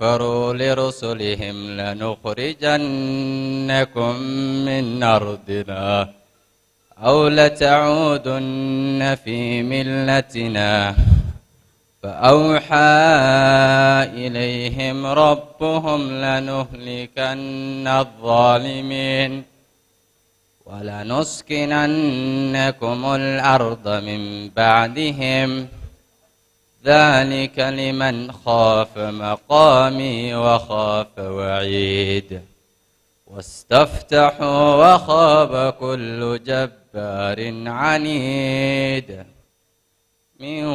كفروا لرسلهم لنخرجنكم من أرضنا أو لتعودن في ملتنا فأوحى إليهم ربهم لنهلكن الظالمين ولنسكننكم الأرض من بعدهم ذلك لمن خاف مقامي وخاف وعيد واستفتحوا وخاب كل جبار عنيد من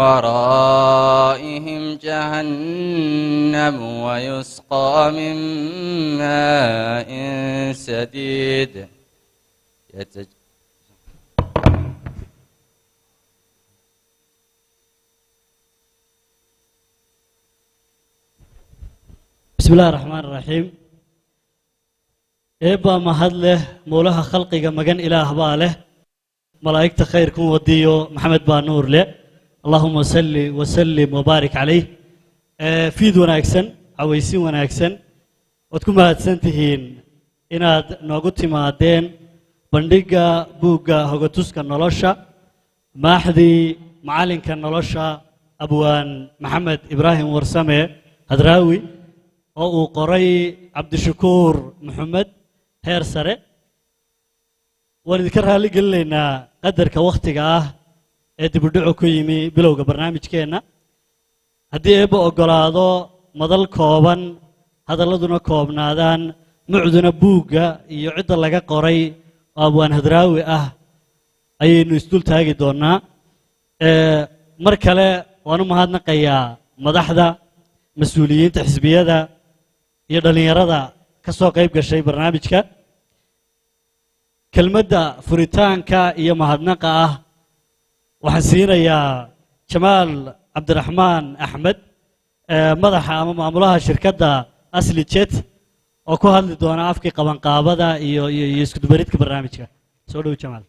ورائهم جهنم ويسقى من ماء سديد يتج... بسم الله الرحمن الرحيم eebbaa mahad leh muulaha khalqiga magan ilaah baa leh malaa'igta khayrkun wadiyo maxamed baa nuur leh allahuma salli wasallim wabaarik calayh fiid wanaagsan cawaysin wanaagsan waad ku mahadsan tihiin inaad noogu timaadeen bandhigga buugga hogatuska nolosha maaxdii macallinka nolosha abwaan maxamed ibraahim warsame hadraawi oo uu qoray cabdishakuur maxamed heer sare waan idinka raalli gelinaynaa qadarka wakhtiga ah ee dibudhaco ku yimi bilowga barnaamijkeenna haddii eebba oggolaado madal kooban hadalladuna koobnaadaan mucduna buugga iyo cidda laga qoray oo abwaan hadraawi ah ayaynu isdul taagi doonnaa mar kale waan u mahadnaqayaa madaxda mas-uuliyiinta xisbiyada iyo dhallinyarada ka soo qayb gashay barnaamijka kelmadda furitaanka iyo mahadnaqa ah waxaan siinayaa jamaal cabdiraxmaan axmed madaxa ama maamulaha shirkadda asli jet oo ku hadli doona afkii qabanqaabada iyo iyo iyo iskudubaridka barnaamijka soo dhow jamaal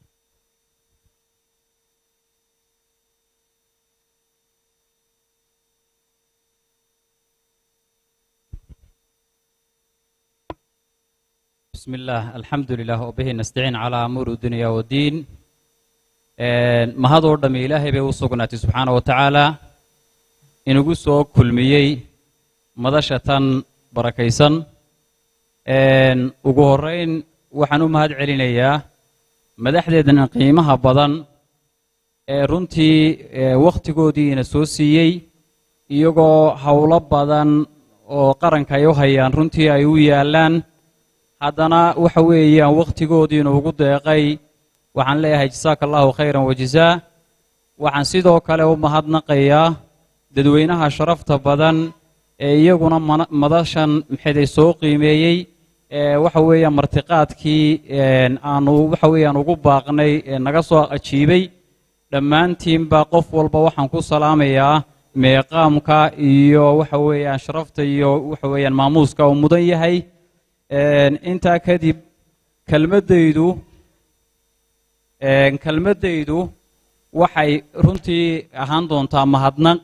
بسم الله الحمد لله وبه نستعين على أمور الدنيا والدين mahad oo dhamme ilaahay bay u sugnaatay subxaana wa tacaala inagu soo kulmiyey madasha tan barakaysan ugu horrayn waxaan u mahad celinayaa madaxdeedan qiimaha badan ee runtii wakhtigoodiina soo siiyey iyagoo howlo badan oo qaranka ay u hayaan runtii ay u yaallaan haddana waxa weeyaan wakhtigoodiina ugu deeqay waxaan leeyahay jasaaka allahu khayran wajazaa waxaan sidoo kale u mahadnaqayaa dadweynaha sharafta badan ee iyaguna madashan maxayday soo qiimeeyey ee waxa weeyaan martiqaadkii aanu waxa weeyaan ugu baaqnay ee naga soo ajiibay dhammaantiinba qof walba waxaan ku salaamayaa meeqaamka iyo waxa weeyaan sharafta iyo waxa weeyaan maamuuska uu mudan yahay intaa kadib kelmaddaydu kelmaddaydu waxay runtii ahaan doontaa mahadnaq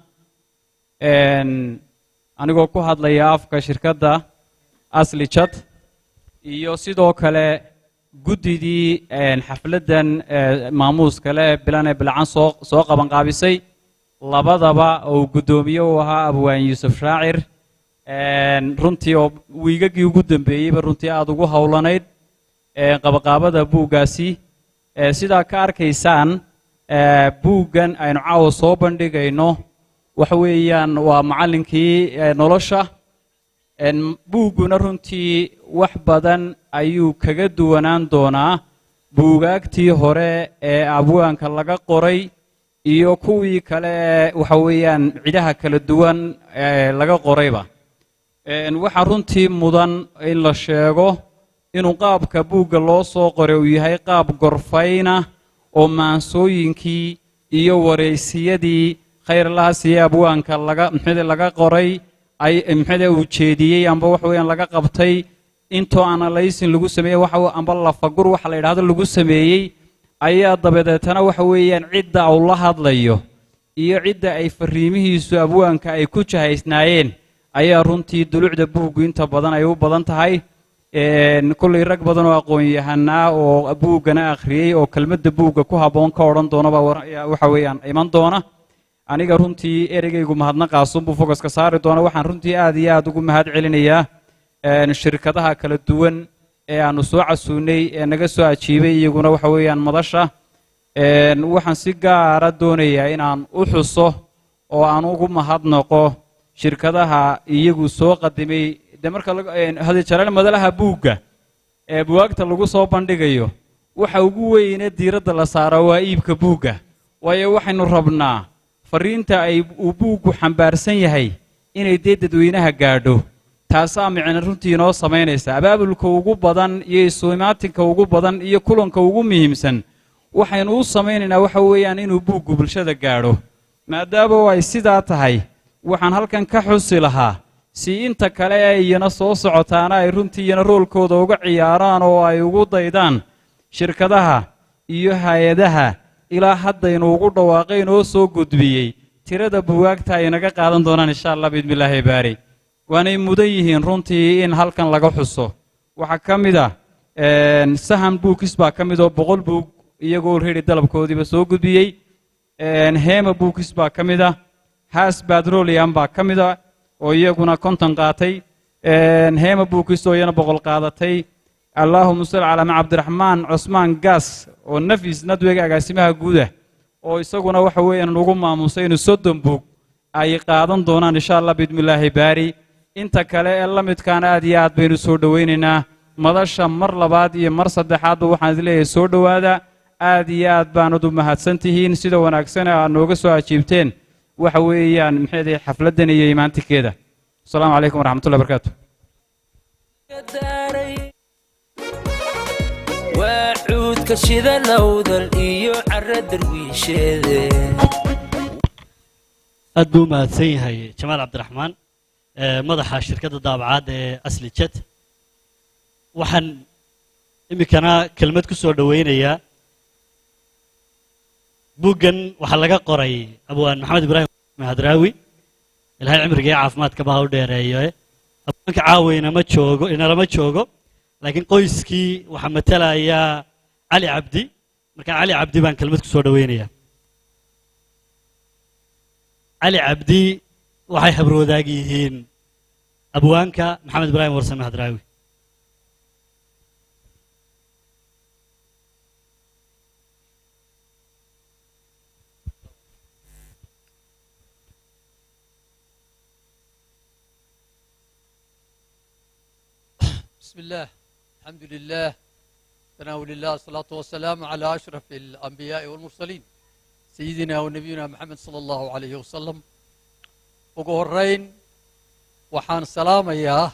anigoo ku hadlaya afka shirkadda asli jad iyo sidoo kale guddidii xafladdan maamuuska leh bilane bilcan soo soo qabanqaabisay labadaba uu guddoomiye u ahaa abwaan yuusuf shaacir runtii oo wiigagii ugu dambeeyeyba runtii aada ugu howlanayd qabaqaabada buuggaasi sidaa ka arkaysaan buuggan aynu caawa soo bandhigayno waxa weeyaan waa macallinkii nolosha buugguna runtii wax badan ayuu kaga duwanaan doonaa buugaagtii hore ee abwaanka laga qoray iyo kuwii kale ee waxa weeyaan cidaha kala duwan ee laga qorayba waxaa runtii mudan in la sheego inuu qaabka buugga loo soo qoray uu yahay qaab gorfayna oo maansooyinkii iyo wareysiyadii khayrlaha siiye abwaanka laga maxade laga qoray ay maxade uu jeediyey amba waxa weeyaan laga qabtay intoo analysin lagu sameeyey waxa amba lafagur waxa la yidhahdo lagu sameeyey ayaa dabadeetana waxa weeyaan cidda uu la hadlayo iyo cidda ay fariimihiisu abwaanka ay ku jahaysnaayeen ayaa runtii dulucda buuggu inta badan ay u badan tahay kollay rag badan oo aqoon-yahanaa oo buuggana akhriyey oo kelmadda buugga ku habboon ka odhan doonaba waxa weeyaan iman doona aniga runtii ereygaygu mahadnaqaasunbuu fogaska saari doona waxaan runtii aad iyo aad ugu mahad celinayaa shirkadaha kala duwan ee aanu soo casuunay ee naga soo ajiibay iyaguna waxa weeyaan madasha waxaan si gaara doonayaa inaan u xuso oo aan ugu mahadnaqo shirkadaha iyagu soo qadimay de marka hadijalaal madalaha buugga ee buwaagta lagu soo bandhigayo waxa ugu weyne diiradda la saara waa iibka buugga waayo waxaynu rabnaa fariinta ay uu buuggu xambaarsan yahay inay dee dadweynaha gaadho taasaa micna runtii inoo samaynaysa abaabulka ugu badan iyo isuimaatinka ugu badan iyo kulanka ugu muhiimsan waxaynu u samaynaynaa waxa weeyaan inuu buuggu bulshada gaadho maadaama ay sidaa tahay waxaan halkan ka xusi lahaa si inta kale ee iyana soo socotaana ay runtii iyana roolkooda uga ciyaaraan oo ay ugu daydaan shirkadaha iyo hay-adaha ilaa haddaynu ugu dhawaaqayn oo soo gudbiyey tirada buwaagta ay naga qaadan doonaan insha allah biidnillaahi baari waanay mudan yihiin runtii in halkan laga xuso waxaa ka mid ah sahan buukis baa ka mid oo boqol buug iyagoo redi dalabkoodiiba soo gudbiyey hema buukis baa ka mid ah has badroliam baa ka mid ah oo iyaguna konton qaatay hema buukis oo iyana boqol qaadatay allaahuma salli calaa ma cabdiraxmaan cusmaan gaas oo nafis nadwega agaasimaha guuda oo isaguna waxa weeyaan ugu maamusay inuu soddon buug ay qaadan doonaan insha allah biidmillaahi baari inta kale ee la midkaana aad iyo aad baynu soo dhowaynaynaa madasha mar labaad iyo mar saddexaadba waxaan is leeyahay soo dhowaada aad iyo aad baanad u mahadsan tihiin sida wanaagsan aad nooga soo ajiibteen waxa weeyaan maxay xafladdan iyo imaantikeeda asalaamu calaykum waraxmatullahi barakaatu waa cuudka shida lowdal iyo cara darwiisheede aad buu u mahadsan yahay jamaal cabdiraxmaan madaxa shirkadda daabacaadda ee asli jet waxaan iminkana kelmad ku soo dhowaynayaa buuggan waxaa laga qoray abwaan maxamed ibraahim hadraawi ilaahay cimriga iyo caafimaadka baa u dheereeyo abwaanka caawa inama joogo inalama joogo laakiin qoyskii waxaa matalaya cali cabdi marka cali cabdi baan kelmad ku soo dhowaynayaa cali cabdi waxay habrwadaag yihiin abwaanka maxamed ibraahim warsame hadraawi بسم الله الحمد لله تناول الله الصلاة والسلام على أشرف الأنبياء والمرسلين سيدنا ونبينا محمد صلى الله عليه وسلم وقهرين وحان سلام إياه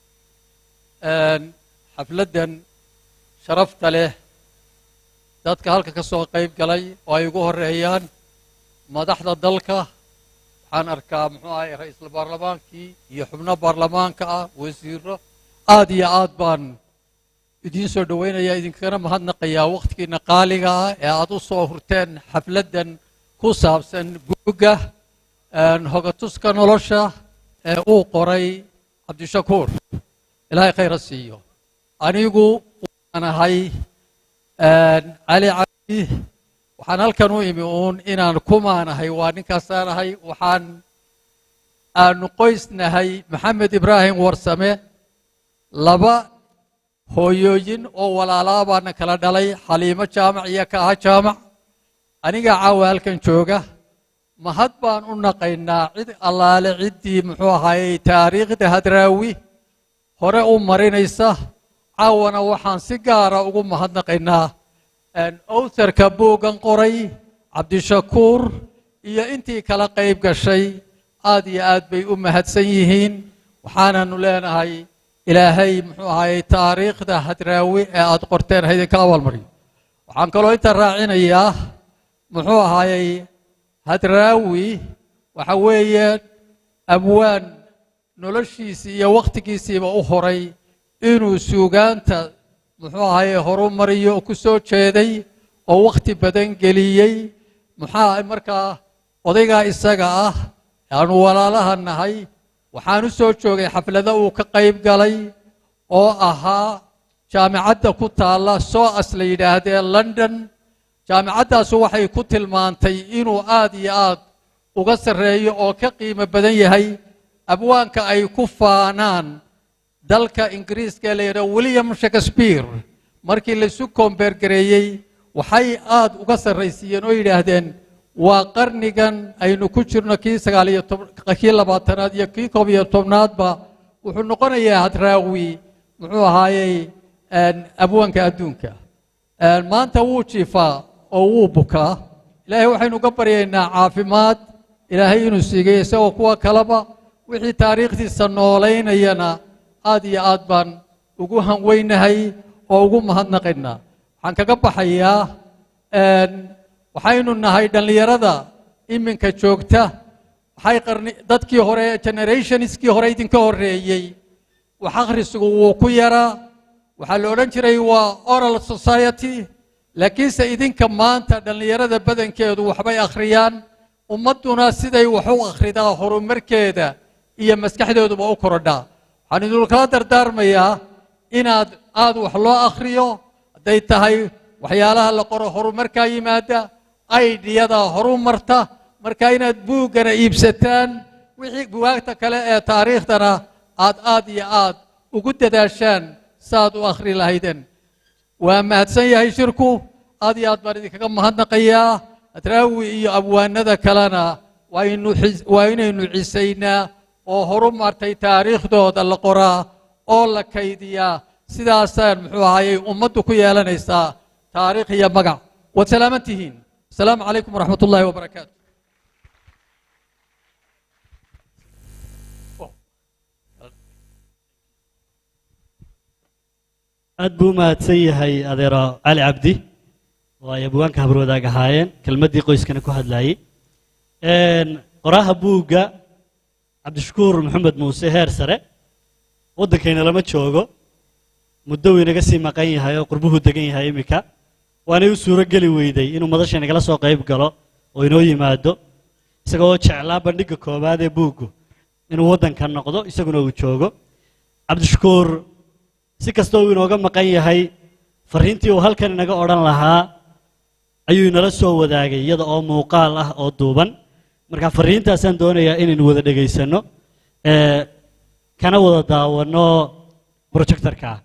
حفلدا شرفت له dadka halka ka soo qayb galay oo ay ugu horeeyaan madaxda dalka waxaan arkaa muxuu ahay ra-iisul baarlamaankii iyo xubno baarlamaanka ah wasiiro aad iyo aad baan idiin soo dhowaynayaa idinkana mahadnaqayaa wakhtigiina qaaliga ah ee aad u soo hurteen xafladdan ku saabsan buugga hogatuska nolosha ee uu qoray cabdishakuur ilaahay khayra siiyo anigu waan ahay cali cabdi waxaan halkan u imi uun inaan kumaanahay waa ninkaasaan ahay waxaan aanu qoysnahay maxamed ibraahim warsame laba hooyooyin oo walaalaa baana kala dhalay xaliimo jaamac iyo kaaha jaamac aniga caawa halkan jooga mahad baan u naqaynaa cid allaale ciddii muxuu ahaayey taariikhda hadraawi hore u marinaysa caawana waxaan si gaara ugu mahadnaqaynaa owtarka buuggan qoray cabdishakuur iyo intii kala qayb gashay aad iyo aad bay u mahadsan yihiin waxaananu leenahay ilaahay muxuu ahaayey taariikhda hadraawi ee aad qorteen ha idinka abaalmariyo waxaan kaloo inta raacinayaa muxuu ahaayey hadraawi waxa weeye abwaan noloshiisii iyo wakhtigiisiiba u horay inuu suugaanta muxuu ahaye horu mariyo oo ku soo jeeday oo wakhti badan geliyey maxaa markaa odaygaa isaga ah aanu walaalaha nahay waxaan u soo joogay xaflado uu ka qayb galay oo ahaa jaamicadda ku taalla soas la yidhaahdee london jaamicaddaasu waxay ku tilmaantay inuu aad iyo aad uga sarreeyo oo ka qiimo badan yahay abwaanka ay ku faanaan dalka ingiriiska ee la yidhaha william shakespeare markii laisu koombeergareeyey waxay aad uga sarraysiiyeen oo yidhaahdeen waa qarnigan aynu ku jirno kii sagaaliyo kii labaatanaad iyo kii koob iyo tobnaadba wuxuu noqonayaa hadraawi muxuu ahaayey abwaanka adduunka maanta wuu jiifaa oo wuu bukaa ilaahay waxaynu uga baryaynaa caafimaad ilaahay inuu siigay isagoo kuwa kaleba wixii taariikhdiisa noolaynayana aad iyo aad baan ugu hanweynahay oo ugu mahadnaqaynaa waxaan kaga baxayaa waxaynu nahay dhallinyarada iminka joogta waxay qarni dadkii hore generationskii hore idinka horreeyey wax akhrisigu wuu ku yaraa waxaa la odhan jiray waa oral society laakiinse idinka maanta dhallinyarada badankeedu waxbay akhriyaan ummadduna siday wax u akhridaa horumarkeeda iyo maskaxdooduba u korodhaa waxaan idinkala dardaarmayaa inaad aad wax loo akhriyo hadday tahay waxyaalaha la qoro horumarkaa yimaada aidhiyada horu marta marka inaad buuggana iibsataan wixii bugaagta kale ee taariikhdana aad aad iyo aad ugu dadaashaan saaad u akhri lahaydeen waa mahadsan yahay shirku aad iyo aad baan idinkaga mahadnaqayaa adraawi iyo abwaanada kalena waa inaynu cisaynaa oo horu martay taariikhdooda la qoraa oo la kaydiyaa sidaasaan muxuu ahayey ummaddu ku yeelanaysaa taariikh iyo magac waad salaaman tihiin asalaamu calaykum waraxmat ullaahi wabarakaatu aad buu u mahadsan yahay adeero cali cabdi oo ay abwaanka habarwadaag ahaayeen kelmaddii qoyskana ku hadlaayey qoraha buugga cabdishakuur maxamed muuse heer sare waddankayna lama joogo muddo uu inaga sii maqan yahay oo qurbuhu degan yahay iminka waanay u suuro geli weyday inuu madasha inagala soo qayb galo oo inoo yimaado isagoo jeclaa bandhigga koowaad ee buuggu inuu waddanka noqdo isaguna uu joogo cabdishakuur si kastoo uu inooga maqan yahay farriintii uu halkan inaga odhan lahaa ayuu inala soo wadaagay iyada oo muuqaal ah oo duuban marka farriintaasaan doonayaa inaynu wada dhegaysanno kana wada daawanno projectorka ah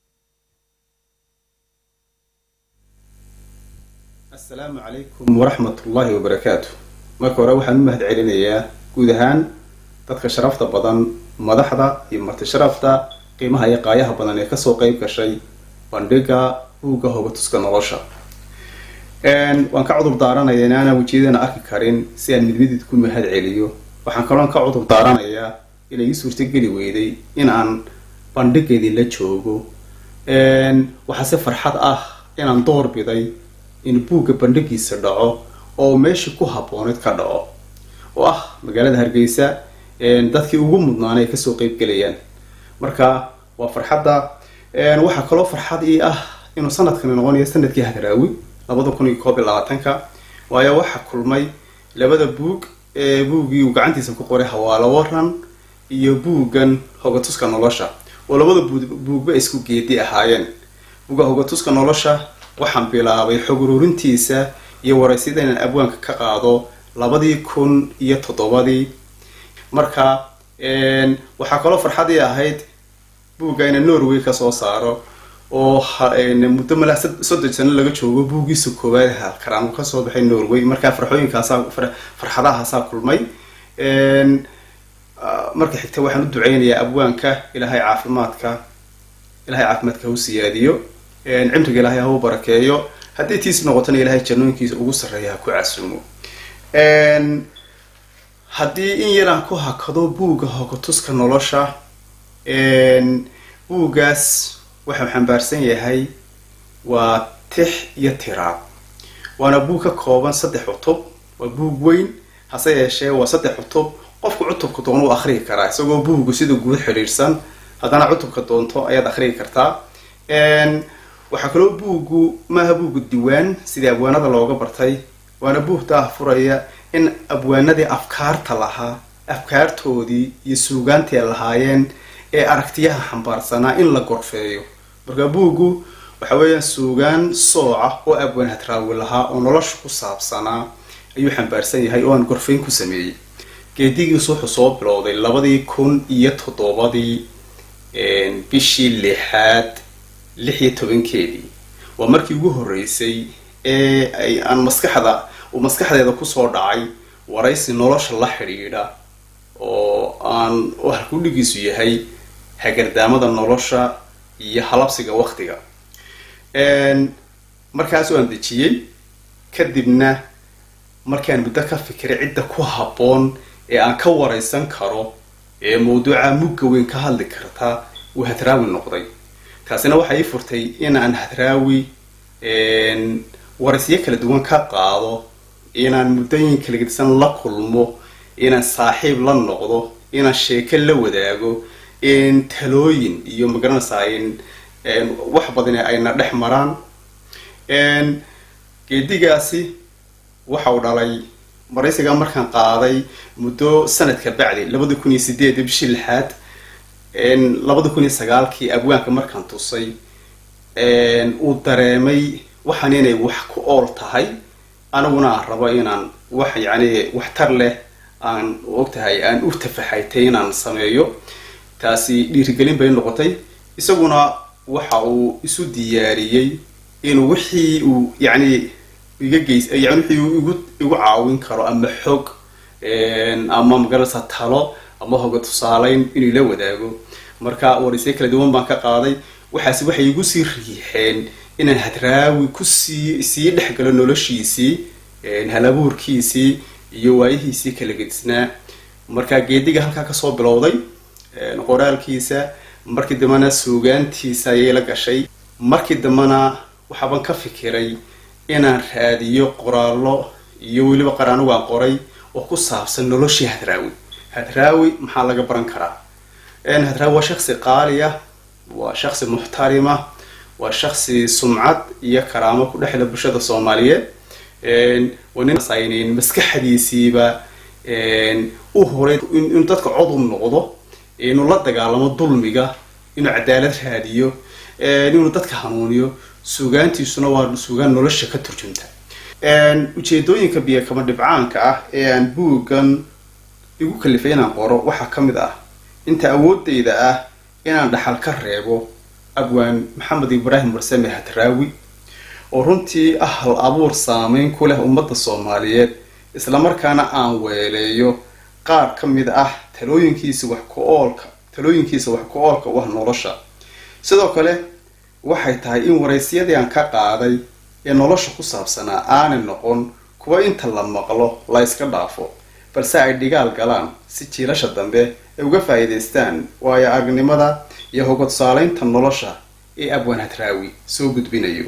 asalaamu calaykum waraxmat ullaahi wabarakaatu marka hore waxaan u mahad celinayaa guud ahaan dadka sharafta badan madaxda iyo marti sharafta qiimaha iyo qaayaha badan ee kasoo qeyb gashay bandhiga buugga hogatuska nolosha waan ka cudur daaranaya in aanan wejiyadana arki karin si aan midmidid ku mahad celiyo waxaan kaloon ka cudur daaranayaa inay ii suurtogeli weyday in aan bandhigeedii la joogo waxaase farxad ah inaan door biday in buugga bandhigiisa dhaco oo meeshii ku habbooneed ka dhaco oo ah magaalada hargeysa dadkii ugu mudnaana ay kasoo qeyb gelayaan marka waa farxadda waxaa kaloo farxad ii ah inuu sanadkani noqonayo sanadkii hadraawi labada kun iyo koob iyo labaatanka waayo waxaa kulmay labada buug ee buuggii uu gacantiisa ku qoray hawaalo waran iyo buuggan hogatuska nolosha oo labada buugba isku geedi ahaayeen buugga hogatuska nolosha waxaan bilaabay xog ururintiisa iyo waraysyada inaan abwaanka ka qaado labadii kun iyo toddobadii marka waxaa kaloo farxadii ahayd buugga ina norway kasoo saaro oo muddo malaa soddon sano laga joogo buuggiisa koowaad halkaraan uu kasoo baxay norway markaa farxooyinkaasaa farxadahaasaa kulmay marka xigta waxaan u duceynayaa abwaanka ilaahay caafimaadka ilahay caafimaadka ha u siyaadiyo cimriga ilaahay ha u barakeeyo haddii tiis noqotona ilaahay jannooyinkiisa ugu sarreeya ha ku casuumo haddii in yaraan ku hakado buugga hogatuska nolosha buuggaas waxau xambaarsan yahay waa tix iyo tiraab waana buug ka kooban saddex cutub waa buug weyn hase yeeshee waa saddex cutub qofku cutubka doona u akhriyi karaa isagoo buuggu sida guud xidhiidhsan haddana cutubka doonto ayaad akhriyi kartaa waxaa kaloo buuggu maaha buuggu diwaan sidii abwaanada looga bartay waana buug daah furaya in abwaanadii afkaarta lahaa afkaartoodii iyo suugaantii ay lahaayeen ee aragtiyaha xambaarsanaa in la gorfeeyo marka buuggu waxa weeyaan suugaan sooca oo abwaan hadraawi lahaa oo nolosha ku saabsanaa ayuu xambaarsan yahay oo aan gorfayn ku sameeyey geedigiisu wuxuu soo bilowday labadii kun iyo toddobadii bishii lixaad lix iyo tobankeedii waa markii ugu horreysay ee ay aan maskaxda uu maskaxdeeda kusoo dhacay waraysi nolosha la xidhiidha oo aan oo halkudhigiisu yahay hagardaamada nolosha iyo halabsiga waktiga markaas waan dejiyey kadibna markaan muddo ka fikiray cidda ku habboon ee aan ka waraysan karo ee mawduuca mugga weyn ka hadli karta uu hadraawi noqday taasina waxay ii furtay inaan hadraawi waraysyo kala duwan ka qaado inaan muddooyin kala gedisan la kulmo inaan saaxiib la noqdo inaan sheeko la wadaago in talooyin iyo magaranaysaa in wax badan ayna dhex maraan geedigaasi waxa uu dhalay maraysiga markaan qaaday muddo sanadka bacdi labada kun iyo sideed bishii lixaad labada kun iyo sagaalkii abwaanka markaan tusay uu dareemay waxaan inay wax ku ool tahay aniguna aan rabo inaan wax yacni waxtar leh aan ogtahay aan u tafaxaytay inaan sameeyo taasi dhiirigelin bay noqotay isaguna waxa uu isu diyaariyey inuu wixii uu yacni iga geys yani wixii uu igu igu caawin karo ama xog ama magaranaysa talo ama hoga tusaaleyn inuu ila wadaago marka waraysyo kala duwan baan ka qaaday waxaasi waxay igu sii riixeen inaan hadraawi kusii sii dhex galo noloshiisii halabuurkiisii iyo waayihiisii kala gedisnaa marka geediga halkaa kasoo bilowday qoraalkiisa markii dambena suugaantiisa ayay la gashay markii dambena waxaaban ka fikiray inaan raadiyo qoraallo iyo weliba qar anigu aan qoray oo ku saabsan noloshii hadraawi hadraawi maxaa laga baran karaa hadraawi waa shaksi qaali ah waa shaksi muxtarima waa shaksi sumcad iyo karaamo ku dhexla bulshada soomaaliyeed nin maskaxdiisiiba u horay inuu dadka codub noqdo inuu la dagaalamo dulmiga inuu cadaalad raadiyo inuu dadka hanuuniyo suugaantiisuna waa suugaan nolosha ka turjunta ujeedooyinka biyo kama dhibcaanka ah ee aan buuggan igu kalifay inaan qoro waxaa ka mid ah inta awoodeyda ah inaan dhaxal ka reebo abwaan maxamed ibraahim warsame hadraawi oo runtii ah hal abuur saameyn ku leh ummadda soomaaliyeed islamarkaana aan weeleeyo qaar ka mid ah talooyinkiisa wax ku oolka talooyinkiisa wax ku oolka u ah nolosha sidoo kale waxay tahay in waraysyadii aan ka qaaday ee nolosha ku saabsanaa aanay noqon kuwa inta la maqlo la yska dhaafo balse ay dhigaal galaan si jiilasha dambe ay uga faa'iidaystaan waayo aragnimada iyo hoga tusaaleynta nolosha ee abwaan hadraawi soo gudbinayo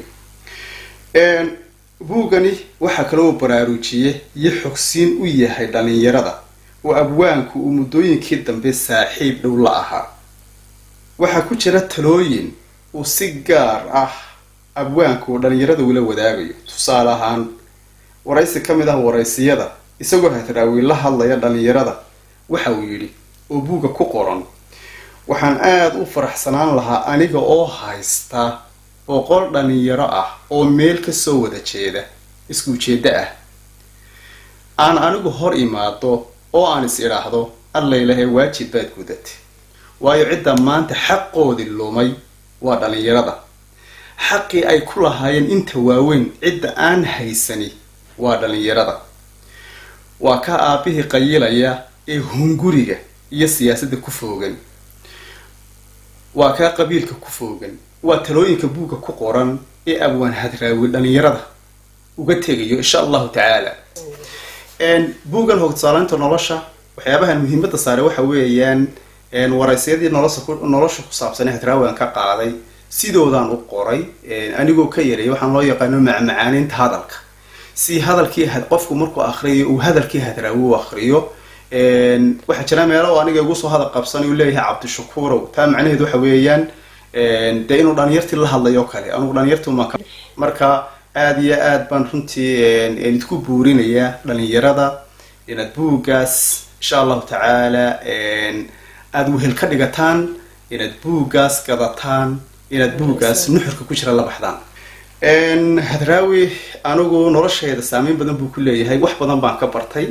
buuggani waxaa kaloo baraarujiye iyo xogsiin u yahay dhalinyarada oo abwaanku uu muddooyinkii dambe saaxiib dhow la ahaa waxaa ku jira talooyin uu si gaar ah abwaanku uu dhalinyarada ula wadaagayo tusaale ahaan waraysi ka mid ah waraysiyada isagoo hadraawi la hadlaya dhalinyarada waxa uu yidhi oo buugga ku qoran waxaan aada u faraxsanaan lahaa aniga oo haysta boqol dhalinyaro ah oo meel kasoo wada jeeda isku ujeeddo ah aan anigu hor imaado oo aan is idhaahdo allaylahe waajib baad gudatay waayo cidda maanta xaqoodii lumay waa dhalinyarada xaqii ay ku lahaayeen inta waaweyn cidda aan haysani waa dhalinyarada waa ka aabihii qayilaya ee hunguriga iyo siyaasadda ku foogan waa kaa qabiilka ku foogan waa talooyinka buugga ku qoran ee abwaan hadraawi dhalinyarada uga tegayo insha allahu tacaala buuggan hogtusaaleynta nolosha waxyaabahan muhiimada saare waxa weeyaan waraysyadii nolosha nolosha ku saabsanee hadraawi aan ka qaaday sidoodaan u qoray anigoo ka yareeyay waxaan loo yaqaano macmacaaninta hadalka si hadalkii qofku markuu akriyo uu hadalkii hadraawi u akriyo waxaa jira meelo aniga igu soo hadal qabsan uu leeyahay cabdishakuurow taa macnaheed waxa weeyaan dee inuu dhalinyartii la hadlayo kale anugu dhalinyartuma marka aada iyo aad baan runtii idku buurinayaa dhalinyarada inaad buuggaas insha allahu tacaala aada wehel ka dhigataan inaad buuggaas gadataan inaad buuggaas nuxurka ku jira la baxdaan hadraawi anigu nolosheeda saameyn badan buu ku leeyahay wax badan baan ka bartay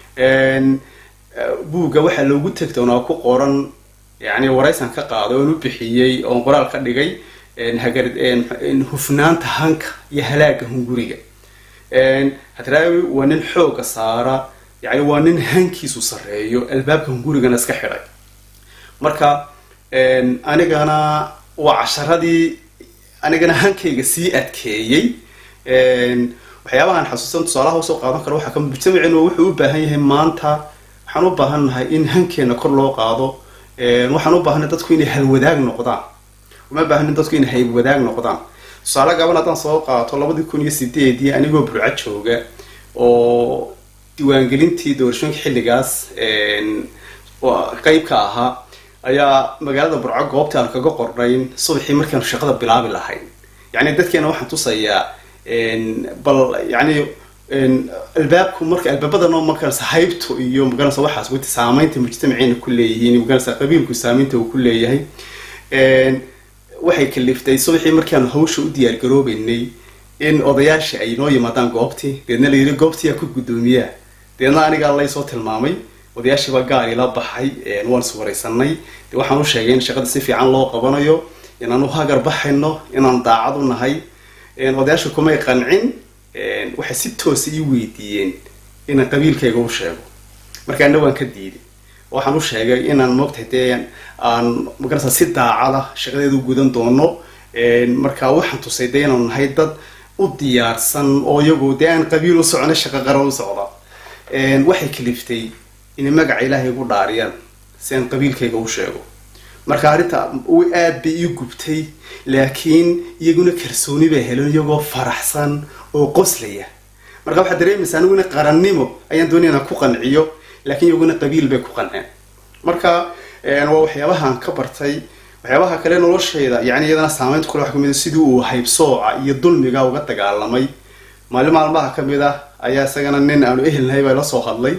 buugga waxaa loogu tegtoon oo ku qoran yani waraysan ka qaado oon u bixiyey oon qoraal ka dhigay hagar hufnaanta hanka iyo halaaga hunguriga hadraawi waa nin xooga saara yani waa nin hankiisu sarreeyo albaabka hungurigana iska xidhay marka anigana waa casharadii anigana hankayga sii adkeeyey waxyaabahan xasuusan tusaalaha usoo qaadan karo waxaa kamid mujtamaceenu wuxuu u baahan yahay maanta waxaan u baahan nahay in hankeena kor loo qaado waxaan u baahanay dadku inay halwadaag noqdaan uma baahanin dadku inay haywadaag noqdaan tusaale gaban haddaan soo qaato labadii kun iyo sideedii anigoo burco jooga oo diiwaangelintii doorashooyinka xilligaas qeyb ka ahaa ayaa magaalada burco goobta aan kaga qornayn subaxii markaanu shaqada bilaabi lahayn yani dadkeena waxaan tusayaa bal yani albaabku marka albaabadano markaas haybto iyo magaranaysa waxaas wati saameynta mujtamaceena ku leeyihiin magaranaysa qabiilku saameynta uu ku leeyahay waxay kaliftay subaxii markaanu hawsha u diyaar garoobeynay in odayaasha ay noo yimaadaan goobtii deedna la yidhi goobtii yaa ku guddoomiyaa deedna anigaa laysoo tilmaamay odayaashii baa gaari la baxay waan is waraysanay de waxaan u sheegay in shaqada si fiican loo qabanayo inaan u hagar baxayno inaan daacad u nahay odayaasha kumay qancin waxay si toosa ii weydiiyeen inaan qabiilkayga u sheego markaana waan ka diiday waxaan u sheegay inaan moogtahay dee aan magarasa si daacada shaqadeeda u gudan doono marka waxaan tusay dee inaanu nahay dad u diyaarsan oo iyagu dee aan qabiil u socona shaqo qara u socda waxay kaliftay inay magaca ilaahay ugu dhaariyaan si aan qabiilkayga u sheego marka arrinta aad bay ii gubtay laakiin iyaguna kalsooni bay heleen iyagoo faraxsan oo qoslaya marka waxaad dareemaysa aniguna qarannimo ayaan doonaya inaan ku qanciyo laakiin iyaguna qabiil bay ku qanceen marka waa waxyaabahaan ka bartay waxyaabaha kale noloshayda yani iyadana saameynta kule waxa kamid sidii uu haybsooca iyo dulmiga uga dagaalamay maalin maalmaha kamid ah ayaa isagana nin aanu ehelnahay baa la soo hadlay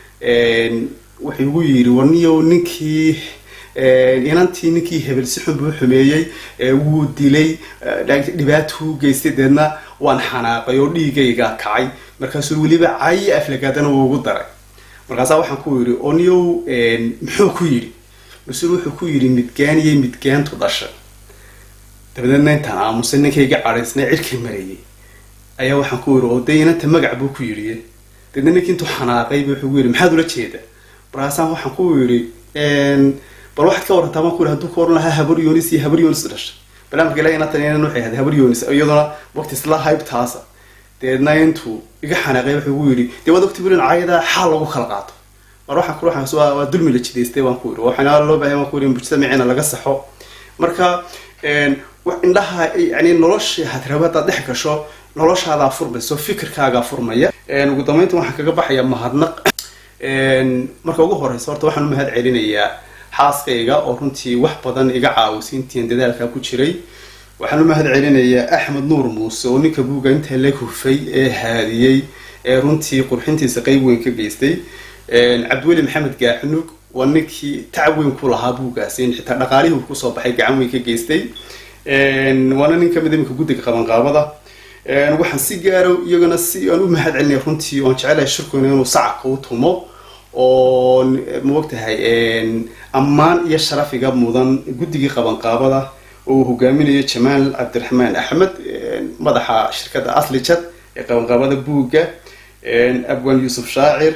wuxuu igu yidhi warniyo ninkii inantii ninkii hebel si xun buu xumeeyey wuu dilay dhibaatuu geystay deedna waan xanaaqay oo dhiigayga kacay markaasuu weliba cayi aflagaadana wuu ugu daray markaasaa waxaan ku yidhi oniyow muxuu ku yidhi mas-uul wuxuu ku yidhi midgaan iyo midgaantu dhashay dabadeedna intaan aamusay ninkayga cadhaysnay cirkii marayay ayaa waxaan ku yidhi oo dee inanta magac buu ku yidhi deedna ninkii intuu xanaaqay wuxuu ku yidhi maxaad ula jeeda markaasaan waxaan ku yidhi bal waxaad ka warantaa baan ku yidhi hadduu ka oran lahaa habar yonis iyo habar yonis dhashay balaamka ilahi inatan inan waxay ahayd habar yonis iyaduna waqti isla haybtaasa deedna intuu iga xanaaqay wuxuu ku yidhi dee waad ogti burin caayadaa xaal lagu kala qaato mar waxaan ku waxaan waa waa dulmi la jidaystay baan ku yidhi waxaana loo baahay baan ku yidhi mujtamaciina laga saxo marka indhaha yani nolosha hadrabadaad dhex gasho noloshaadaa furmayso fikirkaagaa furmaya ugu dambeynta waxaan kaga baxayaa mahadnaq marka ugu horeysa horta waxaan u mahad celinayaa xaaskayga oo runtii wax badan iga caawisay intiin dadaalkaa ku jiray waxaan u mahad celinayaa axmed nuur muuse oo ninka buuga inta la hufay ee haadiyey ee runtii qurxintiisa qeyb weyn ka geystay cabdiweli maxamed gaaxnug waa ninkii tacab weyn ku lahaa buugaasi in xitaa dhaqaalihii uu kusoo baxay gacan weyn ka geystay waana nin kamid iminka guddiga qabanqaabada waxaan si gaaro iyagana si aan u mahad celinaya runtii oan jecelahay shirkuna inuu sacabka u tumo oo maogtahay ammaan iyo sharafiga mudan guddigii qabanqaabada oo uu hogaaminayo jamaal cabdiraxmaan axmed madaxa shirkadda aslijad ee qabanqaabada buugga abwan yuusuf shaacir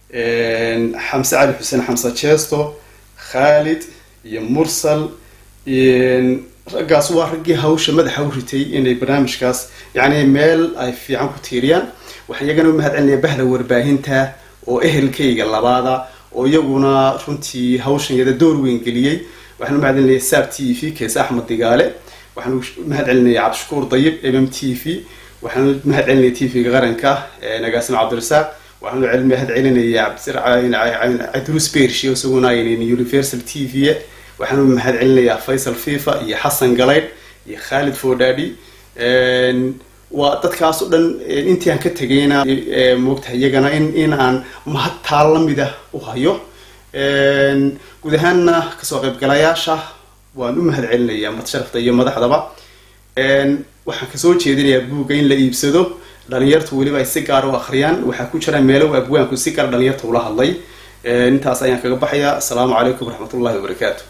xamse cali xuseen xamse jeesto khaalid iyo mursal raggaas waa raggii hawsha madaxa u ritay inay barnaamijkaas yani meel ay fiican ku tiiriyaan waxaan iyagana u mahad celinaya bahda warbaahinta oo ehelkayga labaada oo iyaguna runtii hawshan yada door weyn geliyey waxaan u mahad celinaya saab t v keese axmed digaale waxaan u mahad celinaya cabdishakuur dayib mm t v waxaan u mahad celinaya t v-ga qaranka nagaasim cabdirasaaq waxaan u mahad celinaya cabdruus bershi oo isaguna universal t v waxaan u mahad celinayaa faysal fifa iyo xasan galaydh iyo khaalid fodhadi waa dadkaas o dhan intii aan ka tegayna moogtahay iyagana in in aan mahad taa lamida u hayo guud ahaanna kasoo qaybgalayaasha waan u mahad celinayaa madsharafta iyo madaxdaba waxaan kasoo jeedinayaa buugga in la iibsado dhalinyartu weliba ay si gaar u akhriyaan waxaa ku jira meelo abwaanku si gaar dhalinyarta ula hadlay intaas ayaan kaga baxayaa asalaamu calaykum waraxmat ullahi wabarakaatu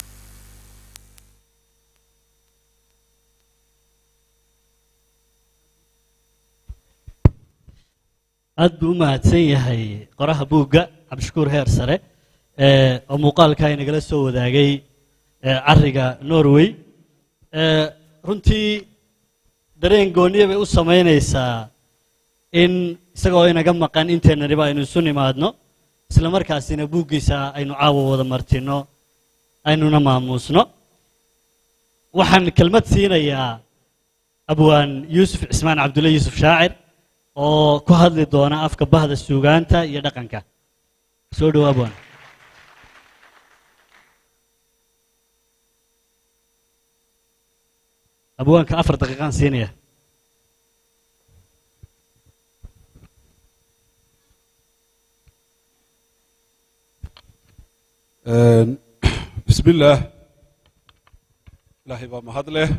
aad buu u mahadsan yahay qoraha buugga cabdishakuur heer sare oo muuqaalka inagala soo wadaagay cariga norway runtii dareen gooniya bay u samaynaysaa in isagoo inaga maqan inteennaniba aynu isu nimaadno isla markaasina buuggiisa aynu caawa wada martino aynuna maamuusno waxaan kelmad siinayaa abwaan yuusuf cismaan cabdulle yuusuf shaacir oo ku hadli doona afka bahda suugaanta iyo dhaqanka soo dhowo abwaan abwaanka afar daqiiqaan siinaya bismi illaah ilaahay baa mahad leh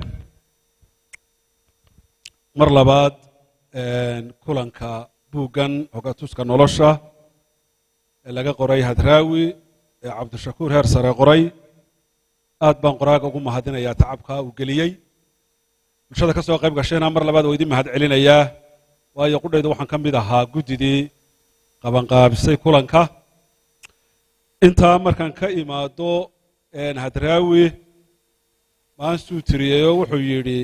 mar labaad kulanka buuggan hogatuska nolosha ee laga qoray hadraawi ee cabdishakuur heer sare qoray aad baan qoraaga ugu mahadinayaa tacabka uu geliyey bulshada ka soo qayb gashayna mar labaad waa idin mahad celinayaa waayo qudhayda waxaan ka mid ahaa guddidii qabanqaabisay kulanka intaa markaan ka imaado hadraawi maansuu tiriyeyo wuxuu yidhi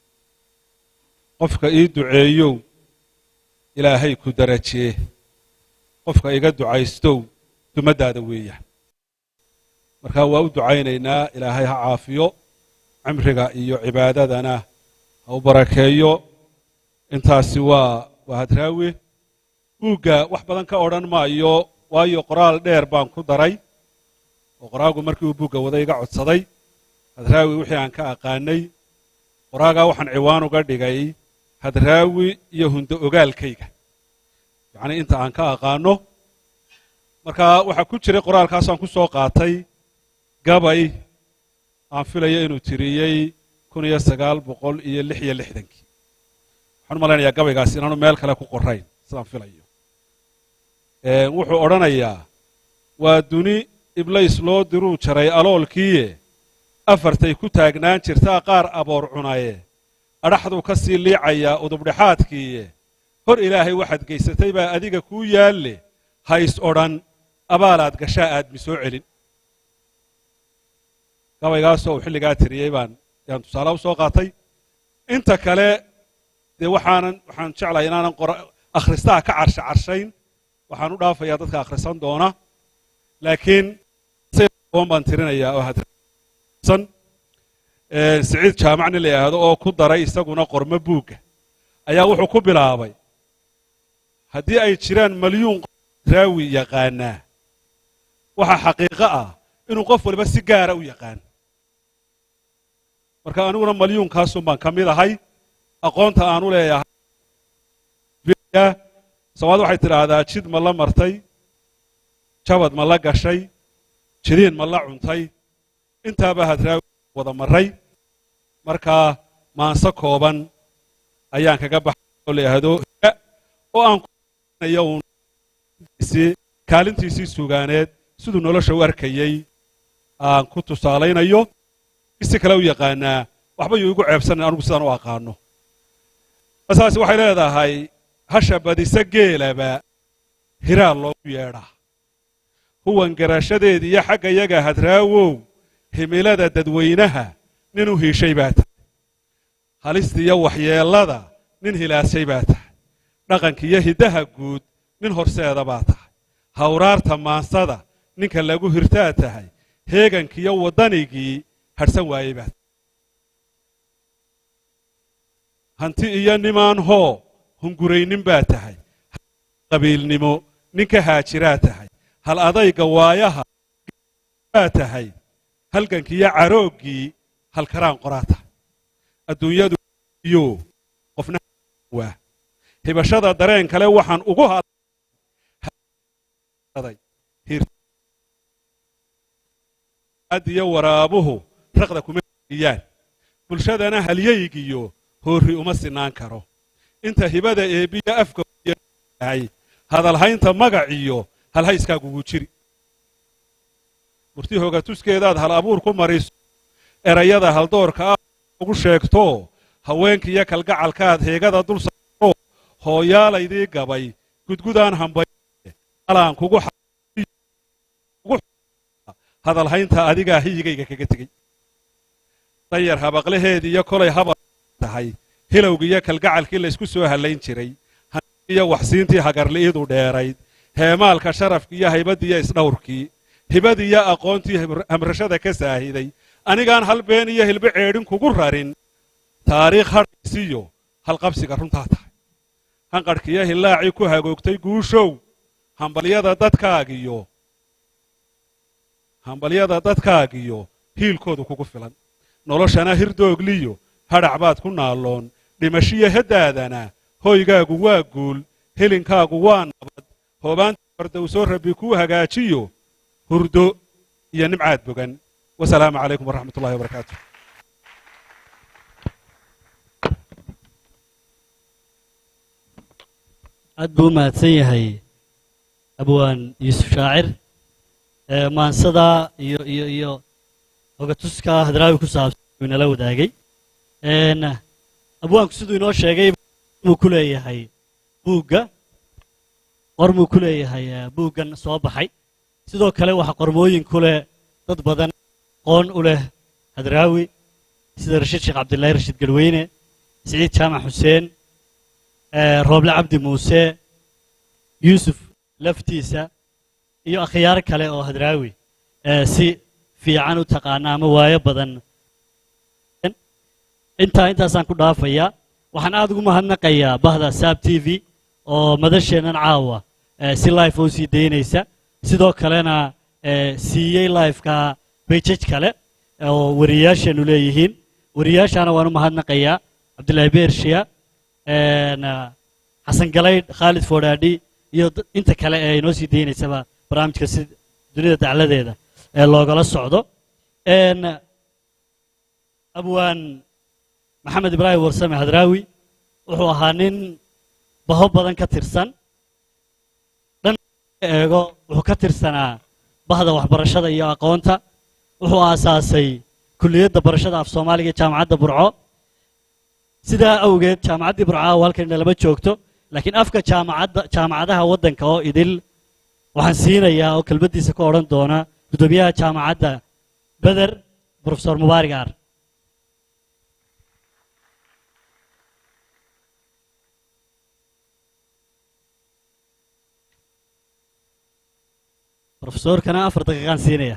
qofka ii duceeyow ilaahay ku darajee qofka iga ducaystow dumaddaada weeyaan markaa waa u ducaynaynaa ilaahay ha caafiyo cimriga iyo cibaadadana ha u barakeeyo intaasi waa waa hadraawi buugga wax badan ka odhan maayo waayo qoraal dheer baan ku daray oo qoraagu markii uu buugga wada iga codsaday hadraawi wixii aan ka aqaanay qoraagaa waxaan ciwaan uga dhigay hadraawi iyo hundo ogaalkayga yacnii inta aan ka aqaano marka waxaa ku jiray qoraalkaasaan ku soo qaatay gabay aan filayo inuu tiriyey kun iyo sagaal boqol iyo lix iyo lixdankii waxaan u malaynayaa gabaygaasi inaanu meel kale ku qorayn sidaan filayo wuxuu odhanayaa waa duni iblays loo diruu jaray aloolkiiye afartay ku taagnaan jirtaa qaar aboor cunaye adhaxduu ka sii liicayaa udubdhexaadkiiye hor ilaahay waxaad gaysatay baa adiga kuu yaalle hays odhan abaalaad gashaa aadmi soo celin gabaygaasoo uu xilligaa tiriyey baan yaan tusaale u soo qaatay inta kale dee waxaanan waxaan jeclahay inaanan akhristaha ka carsha carshayn waxaan u dhaafayaa dadka akhrisan doona laakiin on baan tirinayaa oo hadsan siciid jaamacni la yidhaahdo oo ku daray isaguna qormo buugga ayaa wuxuu ku bilaabay haddii ay jiraan malyuun raawi yaqaanaa waxaa xaqiiqo ah inuu qof waliba si gaara u yaqaan marka aniguna malyuunkaasun baan ka mid ahay aqoonta aanu leeyahay soomaad waxay tidhaahdaa jid ma la martay jabad ma la gashay jidiin ma la cuntay intaaba hadraawi wada maray markaa maanse kooban ayaan kaga baxay oo la yidhaahdo oo aan kunayo uun kaalintiisii sugaaneed siduu nolosha u arkayey aan ku tusaalaynayo si kale u yaqaanaa waxba yuu igu ceebsanan anugu sidaan u aqaano saas waxay leedahay hasha badisa geelaba hiraal loogu yeedhaa huwan garashadeed iyo xagga yaga hadraawow himilada dadweynaha nin u hiishay baa tahay halistiiyo waxyeellada nin hilaashay baa tahay dhaqankiiyo hiddaha guud nin horseeda baa tahay hawraarta maansada ninka lagu hirtaa tahay heegankiiyo waddanigii hadhsan waayey baa tahay hanti iyo nimaan hoo hunguraynin baa tahay qabiilnimo ninka haajiraa tahay hal adayga waayaha baa tahay halgankiiyo carooggii halkaraan qoraa tahay adduunyadu iyo qofna waa hibashada dareen kale waxaan ugu hadlay iyo waraabuhu raqda kuma iyaan bulshadana halyaygiyo hoorri uma sinaan karo inta hibada eebbiya afka yahay hadalhaynta magac iyo halhayskaagugu jiri murti hoogatuskeedaad hal abuur ku mariso erayada haldoorka ah ugu sheegto haweenkiiyo kalgacalkaad heegada dul saaro hooyaalaydii gabay gudgudaan hambay alaan kugu hadalhaynta adigaa hiyigayga kaga tegey dayar habaqlaheedii iyo kolay habal tahay hilowgii iyo kalgacalkii laysku soo hallayn jiray iyo waxsiintii hagarli'idu dheerayd heemaalka sharafkii iyo haybaddii iyo isdhawrkii hibadii iyo aqoontii hamrashada ka saahiday anigaan hal been iyo hilbo ceedhin kugu rarin taariikh hadhaysiyo halqabsiga runtaa tahay hanqadhkiiyo hillaacii ku hagoogtay guushow hambalyada dadkaagiyo hambalyada dadkaagiyo hiilkoodu kugu filan noloshana hirdoogliyo hadhac baad ku naalloon dhimashiyo heddaadana hoygaagu waa guul helinkaagu waa nabad hoobaanta fardowsoo rabbi kuu hagaajiyo hurdo iyo nimcaad bogan wasalaamu calaykum waraxmat ullahi wabarakaatu aad buu u mahadsan yahay abwaan yuusuf shaacir maansada iyo iyo iyo hogatuska hadraawi ku saabsan uu inala wadaagay abwaanku siduu inoo sheegay muu ku leeyahay buugga qormuu ku leeyahay buuggan soo baxay sidoo kale waxaa qormooyin ku leh dad badan qoon u leh hadraawi sida rashiid sheekh cabdillaahi rashiid garweyne siciid jaamac xuseen rooble cabdi muuse yuusuf laftiisa iyo akhyaar kale oo hadraawi si fiican u taqaana ama waayo badan intaa intaasaan ku dhaafayaa waxaan aad ugu mahadnaqayaa bahda saab t v oo madasheennan caawa si life oo sii daynaysa sidoo kalena siiyey lifeka bejaj kale oo wariyaasheennu leeyihiin wariyaashaana waan u mahadnaqayaa cabdillaahi beershiya xasan galaydh khaalid foodhaadhi iyo inta kale ee inoo sii daynaysaba barnaamijka si dunida dacladeeda ee loogala socdo abwaan maxamed ibraahim warsame hadraawi wuxuu ahaa nin baho badan ka tirsan dhan eego wuxuu ka tirsanaa bahda waxbarashada iyo aqoonta wuxuu aasaasay kulliyadda barashada af soomaaliga ee jaamacadda burco sidaa awgeed jaamacaddii burco aaw halkanina lama joogto laakiin afka jaamacadda jaamacadaha waddanka oo idil waxaan siinayaa oo kelmaddiisa ka odhan doona guddoomiyaha jaamacadda beder brofesor mubaarig aar brofesorkana afar daqiiqaan siinaya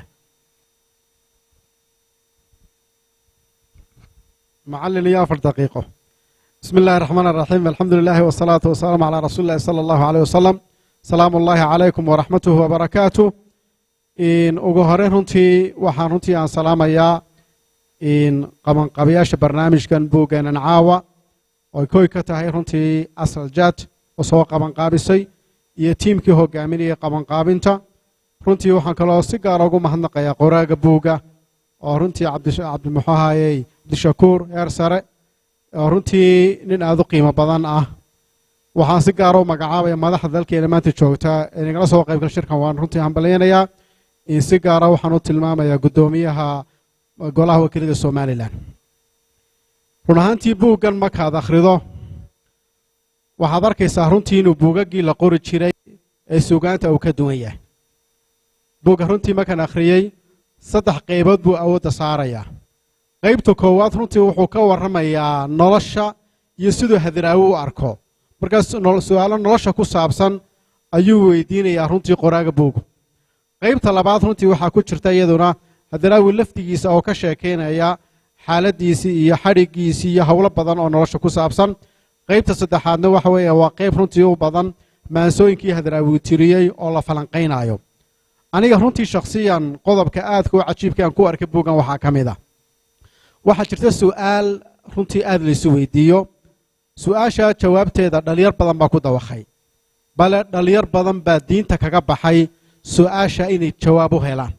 معلن يا أفر دقيقة بسم الله الرحمن الرحيم الحمد لله والصلاة والسلام على رسول الله صلى الله عليه وسلم سلام الله عليكم ورحمته وبركاته إن أجهرين هنتي وحان هنتي عن سلام يا إن قمن قبياش برنامج كان بوجان عاوة وكوي كتاهي هنتي أصل جات وسوا قمن قابسي يتيم كي هو جامني قمن قابنتا هنتي وحان كلا سيجار أجو مهنق يا قراء بوجا ورنتي عبد عبد المحاهي abdishakuur heer sare oo runtii nin aada u qiimo badan ah waxaan si gaara u magacaabaya madaxda dalkeena maanta joogta ee nagala soo qaybgal shirkan waan runtii hambalyaynayaa in si gaara waxaan u tilmaamayaa guddoomiyaha golaha wakiilada somalilan run ahaantii buuggan markaad akhrido waxaad arkaysaa runtii inuu buugaggii la qori jiray ee sugaanta uu ka duwan yahay buugga runtii markaan akhriyey saddex qaybood buu awoodda saarayaa qaybta koowaad runtii wuxuu ka warramayaa nolosha iyo siduu hadraawi u arko markaas su-aalo nolosha ku saabsan ayuu weydiinayaa runtii qoraaga buugu qaybta labaad runtii waxaa ku jirta iyaduna hadraawi laftigiisa oo ka sheekaynaya xaaladdiisii iyo xadhiggiisii iyo howlo badan oo nolosha ku saabsan qaybta saddexaadna waxa weeye waa qayb runtii u badan maansooyinkii hadraawi tiriyey oo la falanqaynayo aniga runtii shakhsiyan qodobka aadka u cajiibka aan ku arkay buuggan waxaa ka mid ah waxaa jirta su'aal runtii aada laysu weydiiyo su-aasha jawaabteeda dhalinyar badan baa ku dawakhay bale dhalinyar badan baa diinta kaga baxay su-aasha inay jawaab u helaan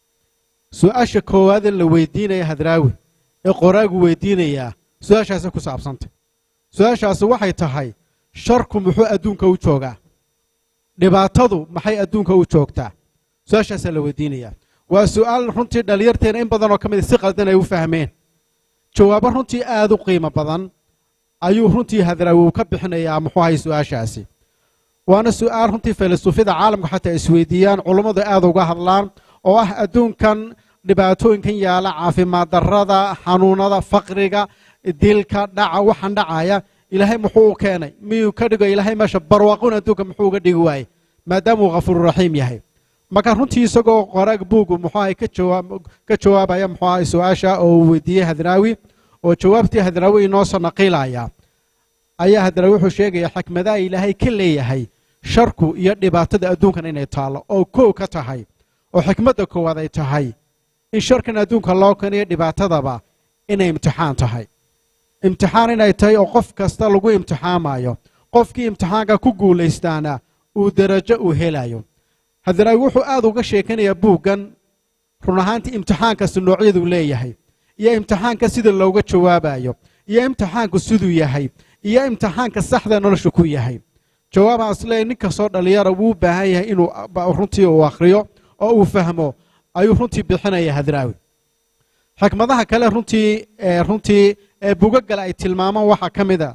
su-aasha koowaadee la weydiinaya hadraawi ee qoraagu weydiinayaa su-aashaasi ku saabsantay su-aashaasi waxay tahay sharku muxuu adduunka u joogaa dhibaatadu maxay adduunka u joogtaa su-aashaasaa la weydiinayaa waa su-aal runtii dhalinyarteena in badan oo ka mid si qaldan ay u fahmeen jawaabo runtii aad u qiimo badan ayuu runtii hadraawi uu ka bixinayaa muxuu ahay su-aashaasi waana su-aal runtii filosoofyada caalamka xataa isweydiiyaan culummadu aad uga hadlaan oo ah adduunkan dhibaatooyinkan yaala caafimaad darrada xanuunada faqriga dilka dhaca waxaan dhacaya ilaahay muxuu u keenay miyuu ka dhigo ilaahay meesha barwaaqun adduunka muxuu uga dhigi waayey maadaama uu khafuururaxiim yahay marka runtii isagoo qoraag buugu muxuu ahay ka jawaab ka jawaabaya muxuu ahay su-aasha oo uu weydiiyey hadraawi oo jawaabtii hadraawi inoo soo naqiilaya ayaa hadraawi wuxuu sheegaya xikmadaha ilaahay ka leeyahay sharku iyo dhibaatada adduunkan inay taallo oo kow ka tahay oo xikmadda koowaad ay tahay in sharkan adduunka loo keniyo dhibaatadaba inay imtixaan tahay imtixaan inay tahay oo qof kasta lagu imtixaamayo qofkii imtixaanka ku guulaystaana uu derajo uu helayo hadraawi wuxuu aad uga sheekanayaa buuggan run ahaantii imtixaankasi noocyaduu leeyahay iyo imtixaanka sida looga jawaabayo iyo imtixaanku siduu yahay iyo imtixaanka saxda nolosha ku yahay jawaabaan isleeyahy nin kastoo dhallinyara wuu u baahan yahay inuu runtii uu akhriyo oo uu fahmo ayuu runtii bixinaya hadraawi xikmadaha kale runtii runtii ee bugagale ay tilmaamaan waxaa ka mid a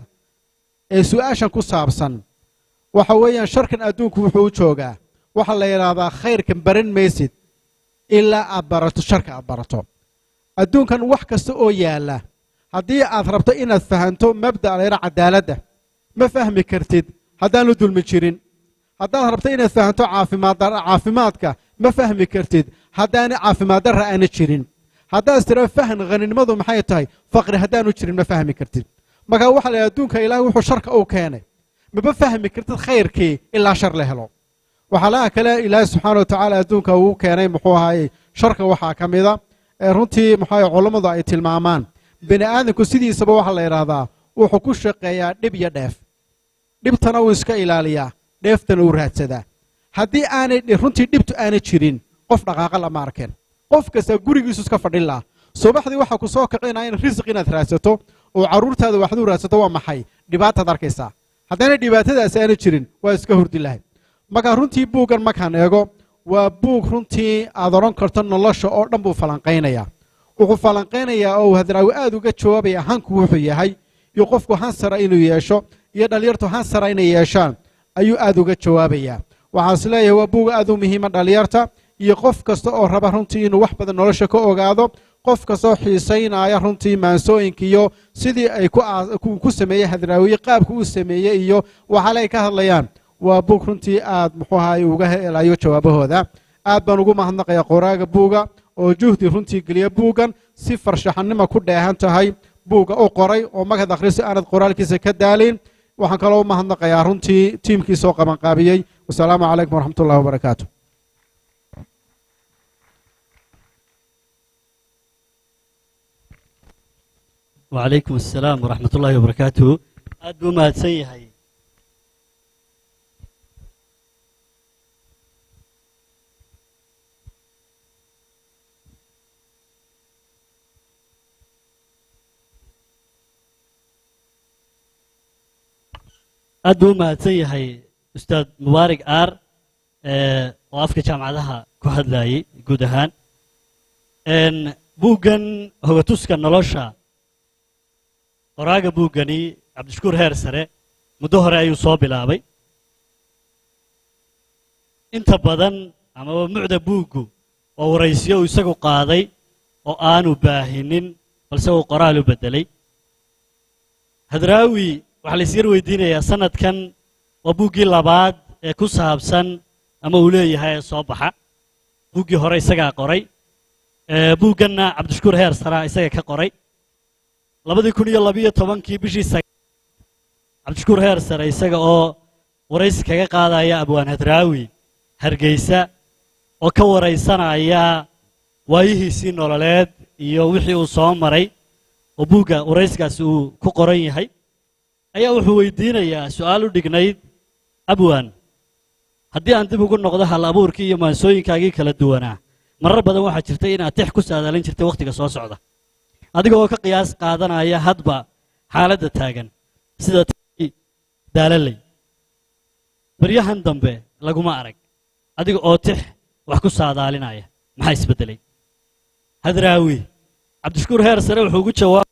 ee su-aashan ku saabsan waxa weeyaan sharkan adduunku wuxuu u joogaa waxaa la yidhaahdaa khayrkan baran maysid ilaa aad barato sharka aad barato adduunkan wax kasta oo yaalla haddii aad rabto inaad fahanto mabda'a layra cadaaladda ma fahmi kartid haddaanu dulmi jirin haddaad rabto inaad fahanto caafimaad caafimaadka ma fahmi kartid haddaana caafimaad darra aana jirin haddaad tira fahan haninimadu maxay tahay faqri haddaanu jirin ma fahmi kartid marka waxaa la yidhaha adduunka ilaahay wuxuu sharka u keenay maba fahmi kartid khayrkii ilaa shar la helo waxaalaha kale ilaahay subxaana watacaala adduunka uu keenay muxuu ahaayey sharka waxaa ka mida ee runtii muxuu ahaye culammadu ay tilmaamaan bini aadamku sidiisaba waxaa la yidhaahdaa wuxuu ku shaqeeyaa dhib iyo dheef dhibtana wuu iska ilaaliyaa dheeftana uu raadsadaa haddii aanay runtii dhibtu aanay jirin qof dhaqaaqa lama arkeen qof kasta gurigiisu iska fadhin laha subaxdii waxaa ku soo kicinaya in risiq inaad raadsato oo carruurtaada waxdu raadsato waa maxay dhibaataad arkaysaa haddaanay dhibaatadaasi aanay jirin waa iska hurdi lahay marka runtii buuggan markaan eego waa buug runtii aad odhan karto nolosha oo dhan buu falanqaynayaa wuxuu falanqaynayaa oo uu hadraawi aad uga jawaabaya hanku wuxuu yahay iyo qofku hansara inuu yeesho iyo dhallinyartu hansara inay yeeshaan ayuu aad uga jawaabayaa waxaan is leeyahay waa buug aad u muhiima dhallinyarta iyo qof kasta oo raba runtii inuu wax badan nolosha ka ogaado qof kastoo xiisaynaya runtii maansooyinka iyo sidii ay ku sameeyey hadraawiye qaabka uu sameeyey iyo waxaale ay ka hadlayaan waa buug runtii aad muxuu ahaay uga helayo jawaabahooda aad baan ugu mahadnaqayaa qoraaga buuga oo juhdi runtii geliya buuggan si farshaxanima ku dheehan tahay buugga u qoray oo magad akhriso aanad qoraalkiisa ka daalin waxaan kaloo u mahadnaqayaa runtii tiimkiisa oo qabanqaabiyey wasalaamu calaykum waraxmat ullahi wabarakaatu وعليكم السلام ورحمة الله وبركاته أد ما تسيهي aad buu u mahadsan yahay ustaad mubaarig aar oo afka jaamacadaha ku hadlayay guud ahaan buuggan hogatuska nolosha qoraaga buuggani cabdishakuur heer sare muddo hore ayuu soo bilaabay inta badan amaba mucda buuggu oo waraysiyo uu isagu qaaday oo aanu baahinin balse uu qoraal u beddelay hadraawi waxaa la isyar weydiinayaa sanadkan waa buuggii labaad ee ku saabsan ama uu leeyahay ee soo baxa buuggii hore isagaa qoray buugganna cabdishakuur heer saraa isaga ka qoray labadii kun iyo labiyo tobankii bishii cabdishakuur heer sare isaga oo waraysi kaga qaadaya abwaan hadraawi hargeysa oo ka waraysanaya waayihiisii nololeed iyo wixii uu soo maray oo buugga waraysigaasi uu ku qoran yahay ayaa wuxuu weydiinayaa su-aal u dhignayd abwan haddii aan dib ugu noqdo hal abuurkii iyo maansooyinkaagii kala duwanaa marar badan waxaa jirtay inaad tix ku saadaalin jirtay wakhtiga soo socda adiga oo ka qiyaas qaadanaya hadba xaaladda taagan sida tii daalaley baryahan dambe laguma arag adiga oo tix wax ku saadaalinaya maxaa isbeddelay hadraawi cabdishakuur heer sare wuxuu ugu jawaabay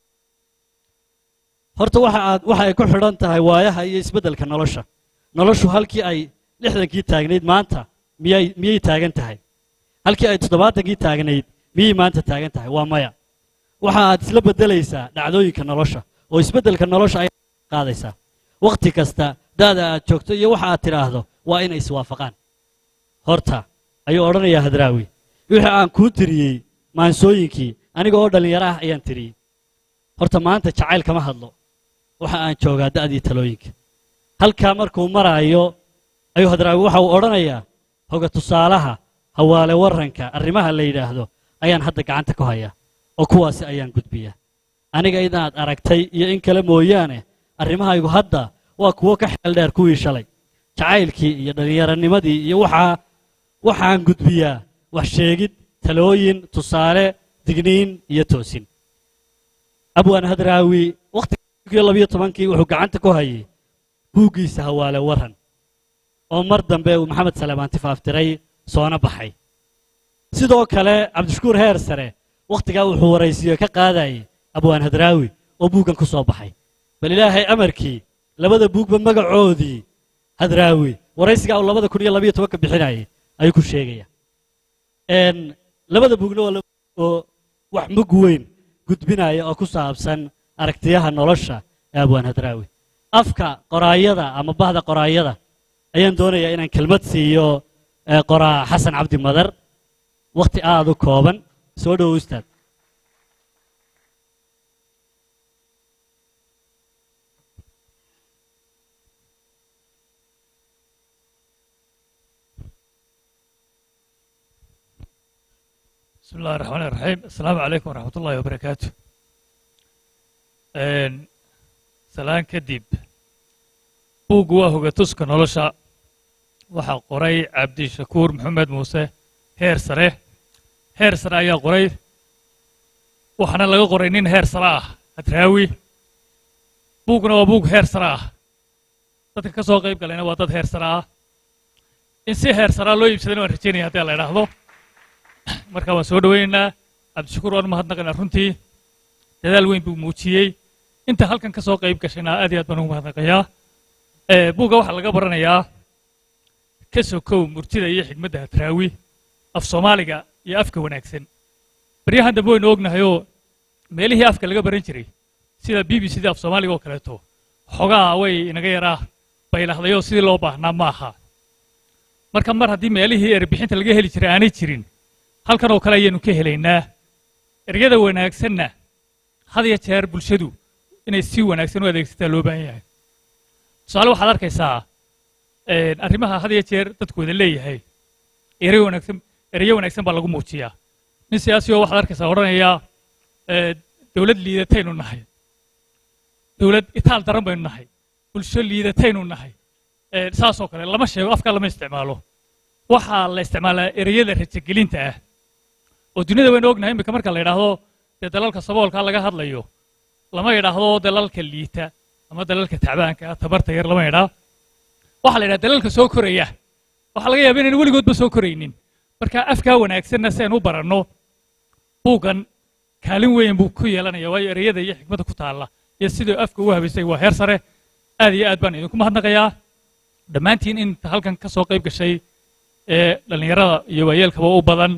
horta waxa aad waxa ay ku xidhan tahay waayaha iyo isbeddelka nolosha noloshu halkii ay lixdankii taagnayd maanta miyay miyay taagan tahay halkii ay toddobaatankii taagnayd miyay maanta taagan tahay waa maya waxa aad isla beddelaysaa dhacdooyinka nolosha oo isbeddelka nolosha ay qaadaysaa wakhti kasta da'da aad joogto iyo waxa aad tidhaahdo waa inay iswaafaqaan horta ayuu odhanayaa hadraawi wixii aan kuu tiriyey maansooyinkii aniga oo dhallinyaro ah ayaan tiriyey horta maanta jacayl kama hadlo waxa aan joogaa da'dii talooyinka halkaa markuu maraayo ayuu hadraawi waxa uu odhanayaa hoga tusaalaha hawaale warranka arrimaha la yidhaahdo ayaan hadda gacanta ku hayaa oo kuwaasi ayaan gudbiyaa aniga inaad aragtay iyo in kale mooyaane arrimahaygu hadda waa kuwo ka xeel dheer kuwii shalay jacaylkii iyo dhallinyaranimadii iyo waxaa waxaan gudbiyaa wax sheegid talooyin tusaale digniin iyo toosin abwaan hadraawi wakhtigii labiyo tobankii wuxuu gacanta ku hayay buuggiisa hawaale warran oo mar dambe uu maxamed saleemaan tifaaftiray soona baxay sidoo kale cabdishakuur heer sare wakhtigaa wuxuu waraysiyo ka qaadayay abwaan hadraawi oo buuggan ku soo baxay bal ilaahay amarkii labada buugba magacoodii hadraawi waraysigaa uu labada kun iyo labiyo tobanka bixinayay ayuu ku sheegaya n labada buugna waa laba oo wax mug weyn gudbinaya oo ku saabsan aragtiyaha nolosha ee abwaan hadraawi afka qoraayada ama bahda qoraayada ayaan doonayaa inaan kelmad siiyo ee qoraa xasan cabdi madar wakhti aad u kooban soo dhowo ustaad بسم الله الرحمن الرحيم السلام عليكم ورحمة الله وبركاته een, salaan kadib buuggu waa hogatuska nolosha waxaa qoray cabdishakuur maxamed muuse heer sare heer sare ayaa qoray waxaana laga qoray nin heer sare ah hadraawi buugguna waa buug heer sare ah dadka ka soo qayb galayna waa dad heer sare ah in si heer saraa loo iibsadana waan rajaynaya haddii la idhaahdo marka waan soo dhoweynaynaa cabdishakuur waan mahadnaqaynaa runtii dadaal weyn buu muujiyey inta halkan ka soo qayb gashayna aad iyo aad baan ugu mahadnaqayaa Eh, buugga waxaa laga baranayaa ka sokow murtida iyo xigmadda hadraawi af soomaaliga iyo afka wanaagsan baryahan dambe waynu ognahayoo meelihii afka laga baran jiray sida b b c da af soomaaliga oo kaleeto xogaa way inaga yaraa baylahdayo sidii loo baahnaa ma aha marka mar haddii meelihii erbixinta laga heli jiray aanay jirin halkan oo kale ayaanu ka helaynaa eryada wanaagsanna had iyo jeer bulshadu inay si wanaagsan u adeegsataa loo baahan yahay tusaale waxaad arkaysaa een, arrimaha had iyo jeer dadku wada leeyahay ereyo wanaagsan ereyo wanaagsan baa lagu muujiyaa nin siyaasi oo waxaad arkaysaa odhanaya ee, dowlad liidataynu nahay dowlad itaal daran baynu nahay bulsho liidataynu nahay ee, saasoo kale lama sheego afkaa lama isticmaalo waxaa la isticmaalaa ereyada rajagelinta ah oo duniyada waynu ognahay iminka marka la yidhaahdo dee dalalka saboolka laga hadlayo lama yidhaahdo dalalka liita ama dalalka tacbaanka ah tabarta yar lama yidhaa waxaa la yidhaha dalalka soo koraya waxaa laga yaaba inaynu weligoodba soo koraynin marka afkaa wanaagsanna si aynu u baranno buuggan kaalin weyn buu ku yeelanaya waayo ereyada iyo xikmadda ku taalla iyo siduu afka ugu habaysay waa heer sare aad iyo aad baan idinku mahadnaqayaa dhammaantiin inta halkan ka soo qayb gashay ee dhallinyarada iyo waayeelkaba u badan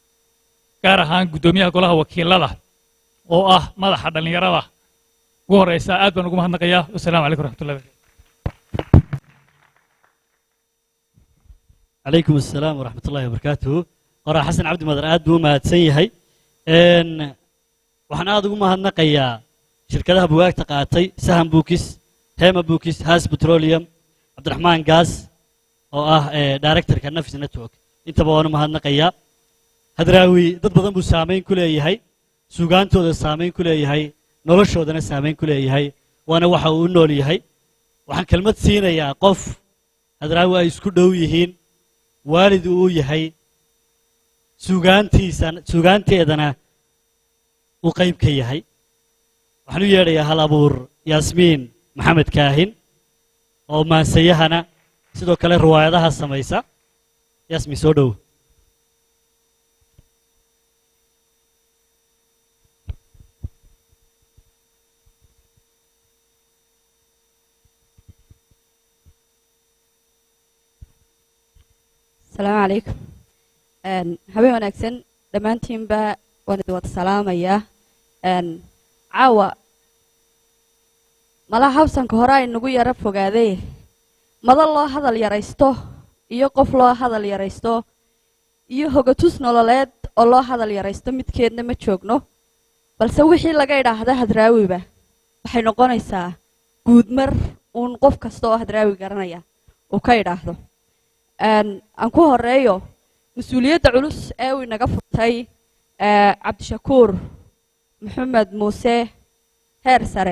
gaar ahaan guddoomiyaha golaha wakiilada oo ah madaxa dhallinyarada ugu horeysa aad baan ugu mahadnaqayaa wasalaamu calaykum waraxmatullahi barakatu calaykum assalaam waraxmat ullahi wabarakaatuhu qoraa xasan cabdi madar aad buu u mahadsan yahay n waxaan aad ugu mahadnaqayaa shirkadaha bugaagta qaatay sahan bukis hema bukis has petroleum cabdiraxmaan gaas oo ah directorka nafis network intaba waan u mahadnaqayaa hadraawi dad badan buu saamayn ku leeyahay suugaantooda saamayn ku leeyahay noloshoodana saamayn ku leeyahay waana waxa uu u nool yahay waxaan kelmad siinayaa qof hadraawi ay isku dhow yihiin waalid uu yahay sugaantiisa sugaanteedana uu qayb ka yahay waxaan u yeedhayaa hal abuur yaasmiin maxamed kaahin oo maansayahana sidoo kale riwaayadaha samaysa yaasmiin soo dhow asalaamu calaykum habeen wanaagsan dhammaantiinba waan idin wada salaamayaa caawa malaha habsanka hore ay nagu yaro fogaaday mada loo hadal yaraysto iyo qof loo hadal yaraysto iyo hogatus nololeed oo loo hadal yaraysto midkeedna ma joogno balse wixii laga idhaahda hadraawiba waxay noqonaysaa guudmar uun qof kasta oo hadraawi garanaya uu ka idhaahdo aan ku horeeyo mas-uuliyadda culus ee uu inaga furtay cabdishakuur maxamed muuse heer sare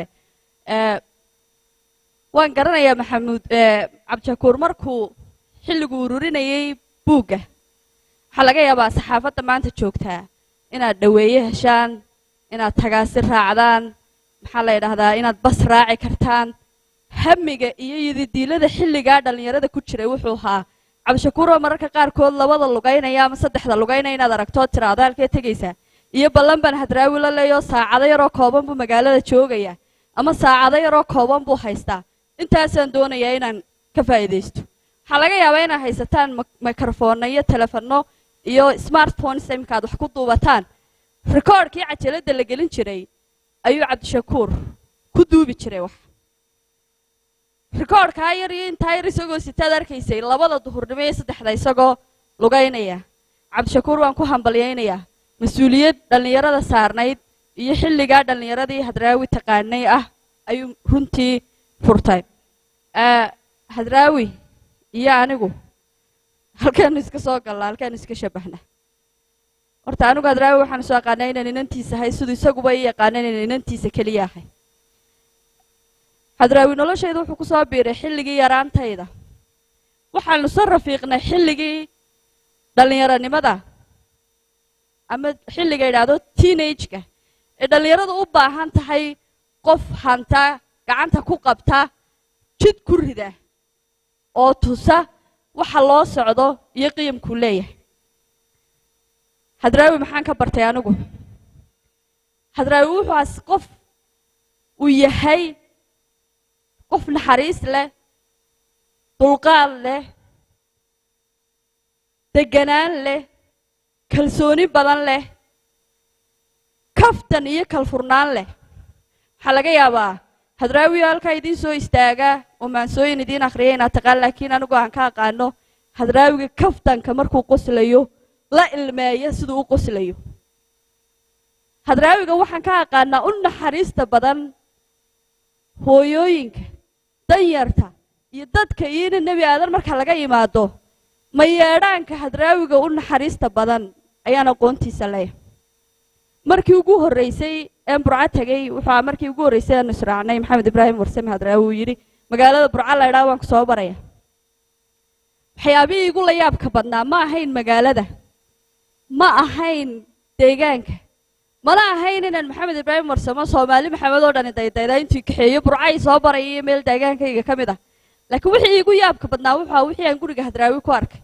waan garanayaa maxamuud cabdishakuur markuu xilligu ururinayay buugga waxaa laga yaabaa saxaafadda maanta joogtaa inaad dhoweeye heshaan inaad tagaasi raacdaan maxaa la yidhaahdaa inaad bas raaci kartaan hamiga iyo yididiilada xilligaa dhallinyarada ku jiray wuxuu ahaa cabdishakuuroo mararka qaarkood labada lugaynaya ama saddexda lugaynaya inaad aragtoo tiraado halkee tegaysaa iyo ballan baan hadraawi la leeyo saacado yaroo kooban buu magaalada joogaya ama saacado yaroo kooban buu haystaa intaasaan doonayaa inaan ka faa'iidaysto waxaa laga yaabaa inaad haysataan mikrofoonna iyo telefono iyo smartphones imika aad wax ku duubataan rikoodhkii cajaladda la gelin jiray ayuu cabdishakuur ku duubi jiray wax rikoodhkaa yar iyo intaa yar isagoo sitaad arkaysay labada duhurnimo iyo saddexda isagoo lugaynaya cabdishakuur waan ku hambalyaynayaa mas-uuliyad dhallinyarada saarnayd iyo xilligaa dhallinyaradii hadraawi taqaanay ah ayuu runtii furtay hadraawi iyo anigu halkaanu iska soo gallaa halkaanu iska shabbahna horta anigu hadraawi waxaan isu aqaanaa inaan inantiisa ahay siduu isaguba ii yaqaana inaan inantiisa keliya ahay hadraawi noloshayda wuxuu ku soo biiray xilligii yaraantayda waxaanu soo rafiiqnay xilligii dhallinyaronimada ama xilliga idhaahdo teenage-ka ee dhallinyaradu u baahan tahay qof hanta gacanta ku qabta jid ku rida oo tusa waxa loo socdo iyo qiyamkuu leeyahay hadraawi maxaan ka bartay anigu hadraawi wuxuuas qof uu yahay qof naxariis leh dulqaad leh deganaan leh kalsooni badan leh kaftan iyo kalfurnaan leh waxaa laga yaabaa hadraawiyo halkaa idiin soo istaaga oo maansooyin idiin akhriya inaad taqaan laakiin anigu aan ka aqaano hadraawiga kaftanka markuu qoslayo la ilmeeya siduu u qoslayo hadraawiga waxaan ka aqaanaa u naxariista badan hooyooyinka danyarta iyo dadka iyo ina nebi aadan marka laga yimaado ma yeedhaanka hadraawiga u naxariista badan ayaan aqoontiisa leeyahay markii ugu horreysay een burco tegey wuxuu markii ugu horreysay aanu israacnay maxamed ibraahim warsame hadraawi uu yidhi magaalada burco la idhaa waan ku soo baraya waxyaabihii igu la yaabka badnaa ma ahayn magaalada ma ahayn deegaanka mana ahayn inaan maxamed ibraahim warsamo soomaali maxamed oo dhani daydayda intuu kaxeeyo burcay soo baraya iyo meel deegaankayga ka mid ah laakiin wixii igu yaabka badnaa wuxuu ahaa wixii aan guriga hadraawi ku arkay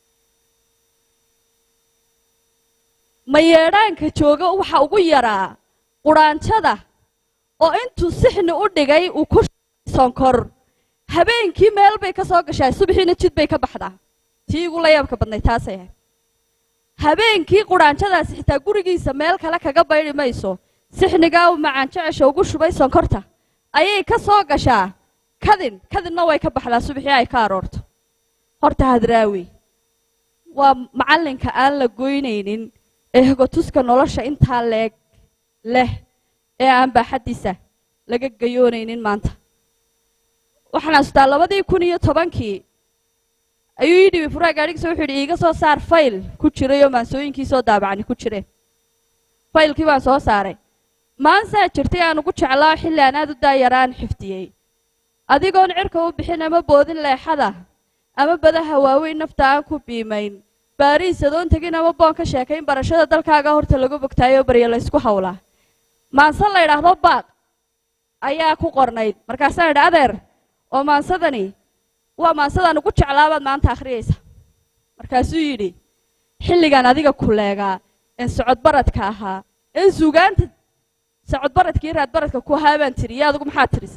ma yeedhaanka jooga waxa ugu yaraa quraanjada oo intuu sixni u dhigay uu ku sonkor habeenkii meel bay ka soo gashaa subaxiina jid bay ka baxdaa tii igu la yaabka badnay taasay ahayd habeenkii quraanjadaasi xitaa gurigiisa meel kale kaga baydi mayso sixnigaa uu macaan jecesha ugu shubay sonkorta ayay ka soo gashaa kadin kadinna way ka baxdaa subaxii ay ka aroorto horta hadraawi waa macallinka aan la goynaynin ee hogotuska nolosha intaa leeg leh ee aan baaxaddiisa laga gayoonaynin maanta waxaan astaa labadii kun iyo tobankii ayuu ii dhibi furaa gaadhigiisa wuxuu yidhi iiga soo saar fayl ku jiray oo maansooyinkii soo daabacani ku jireen faylkii baan soo saaray maansaa jirtay aan ugu jeclaa xilli aan aad u daayaraan xifdiyey adigoon cirka u bixin ama boodin leexada ama badaha waaweyn nafta aan ku biimayn baariis adoon tegin ama boon ka sheekayn barashada dalkaaga horta lagu bogtaayoo barya laysku hawlaa maanse la yidhaahdo baaq ayaa ku qornayd markaasaan idhi adeer oo maansadani waa maansadaan ugu jeclaabaad maanta akhriyaysa markaasuu yidhi xilligan adiga kuleegaa een socodbaradka ahaa een suugaanta socodbaradkii raadbaradka ku ahaa baan tiri iyo adigu maxaad tirisa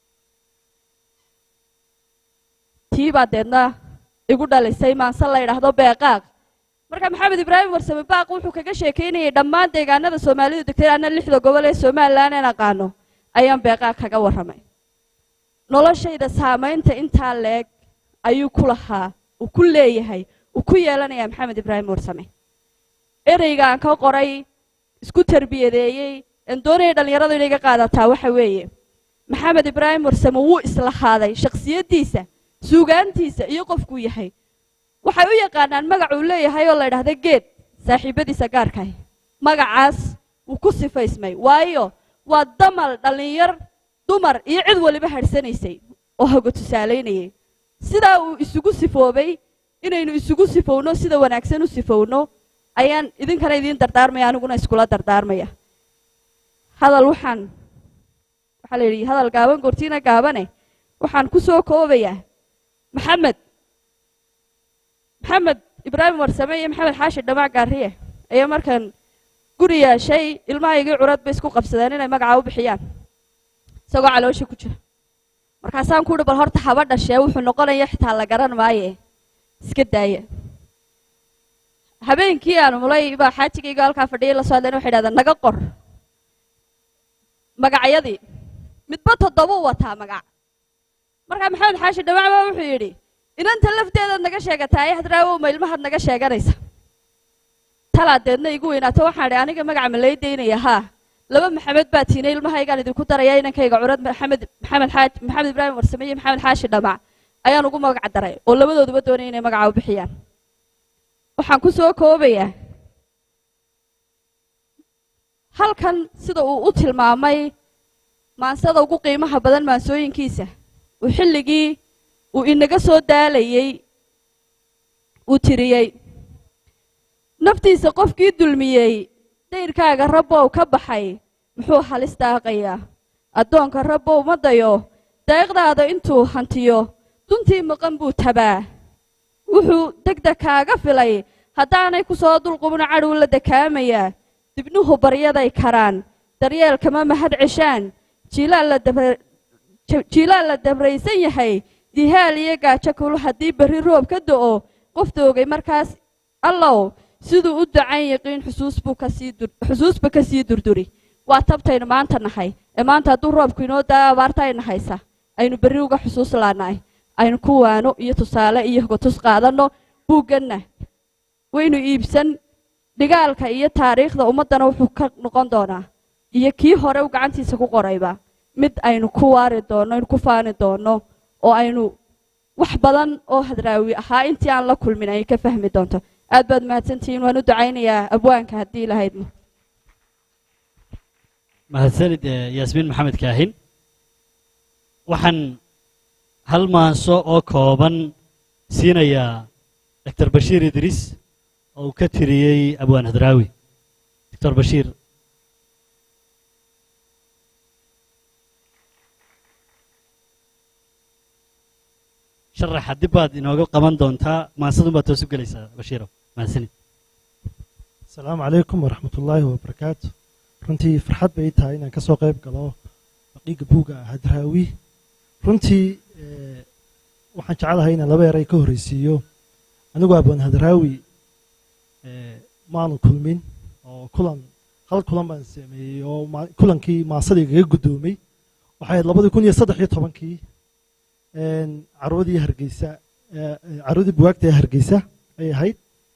tii baa deedna igu dhalisay maanse la yidhaahdo beeqaaq marka maxamed ibraahim warsame baaq wuxuu kaga sheekaynayay dhammaan deegaanada soomaalidu degtay anna lixda gobol ee somalilan een aqaano ayaan beeqaaq kaga warramay noloshayda saamaynta intaa leeg ayuu ku lahaa uu ku leeyahay uu ku yeelanayaa maxamed ibraahim warsame ereygaan ka qoray isku tarbiyadeeyey een doonaya dhallinyaradu inay ga qaadataa waxa weeye maxamed ibraahim warsame wuu islahaaday shakhsiyaddiisa suugaantiisa iyo qofkuu yahay waxay u yaqaanaan magac uu leeyahay oo la ydhahda geed saaxiibadiisa gaarkaah magacaas wuu ku sifaysmay waayo waa damal dhallinyar dumar iyo cid waliba hadhsanaysay oo hoga tusaalaynayay sidaa uu isugu sifoobay inaynu isugu sifowno sida wanaagsan u sifowno ayaan idinkana idiin dardaarmaya aniguna iskula dardaarmaya hadal waxaan waxaa la yidhi hadal gaaban goortiina gaabane waxaan ku soo koobayaa maxamed maxamed ibraahim warsame iyo maxamed xaashi dhamac gaariye ayaa markan guri yeeshay ilmahaygii curad bay isku qabsadeen inay magaca u bixiyaan isagoo caloosha ku jira markaasaan ku uhi bal horta haba dhashee wuxuu noqonaya xitaa la garan maaye iska daaya habeenkii aan mulay baa xaajigayga halkaa fadhiyay la soo hadleen waxay dhahdeen naga qor magacyadii midba toddobuu wataa magac markaa maxamed xaashi dhamac baa wuxuu yidhi inanta lafteedaad naga sheegataaye hadraawow ma ilmahaad naga sheeganaysa talaa deedna igu weynaato waxaan idhi aniga magaca ma lay daynaya haa laba maxamed baa tiinay ilmahaygaan idinku daraya inankayga curad maxamed maxamed xaaj maxamed ibraahim warsame iyo maxamed xaashi dhamac ayaan ugu magac daray oo labadooduba doonaya inay magaca u bixiyaan waxaan ku soo koobayaa halkan sida uu u tilmaamay maansada ugu qiimaha badan maansooyinkiisa uu xilligii uu inaga soo daalayey uu tiriyey naftiisa qofkii dulmiyey dayrkaaga rabbow ka baxay muxuu halis daaqayaa addoonka rabbow ma dayo deeqdaada intuu hantiyo duntii maqan buu tabaa wuxuu degdeg kaaga filay haddaanay ku soo dulqubno cadhow la dakaamayaa dibnuhu baryaday karaan daryeelkama mahad ceshaan jiilaal la dabraysan yahay dihaal iyo gaajo kulu haddii berri roob ka do'o qof doogay markaas allow siduu u dacan yaqiin xusuusba ka sii durduri waa tabtaynu maanta nahay ee maanta hadduu roobku inoo daa abaarta ayna haysa aynu berri uga xusuus laanahay aynu ku waano iyo tusaale iyo hogatus qaadanno buugganna waynu iibsan dhigaalka iyo taariikhda ummaddana wuxuu ka noqon doonaa iyo kii hore u gacantiisa ku qorayba mid aynu ku waari doonno aynu ku faani doonno oo aynu wax badan oo hadraawi ahaa intii aan la kulmin ay ka fahmi doonto aad baad mahadsantihiin waan u ducaynayaa abwaanka haddii lahaydmo mahadsanid yaasmiin maxamed kaahin waxaan hal maanso oo kooban siinayaa doctor bashiir idriis oo uu ka tiriyey abwaan hadraawi doctor bashiir sharaxa dib baad inooga qaban doontaa maansadun baad toos u gelaysaa bashiiro mahadsanid asalaamu calaykum waraxmat ullaahi wabarakaatu runtii farxad bay tahay inaan ka soo qayb galo baqiiga buuga hadraawi runtii waxaan jeclahay inaan laba eray ka horreysiiyo anigu abwaan hadraawi maanu kulmin oo kulan hal kulan baan sameeyey oo kulankii maasadii gaga guddoomay waxay ahayd labadii kun iyo saddex iyo tobankii carwadii hargeysa carwadii buwaagta ee hargeysa ay ahayd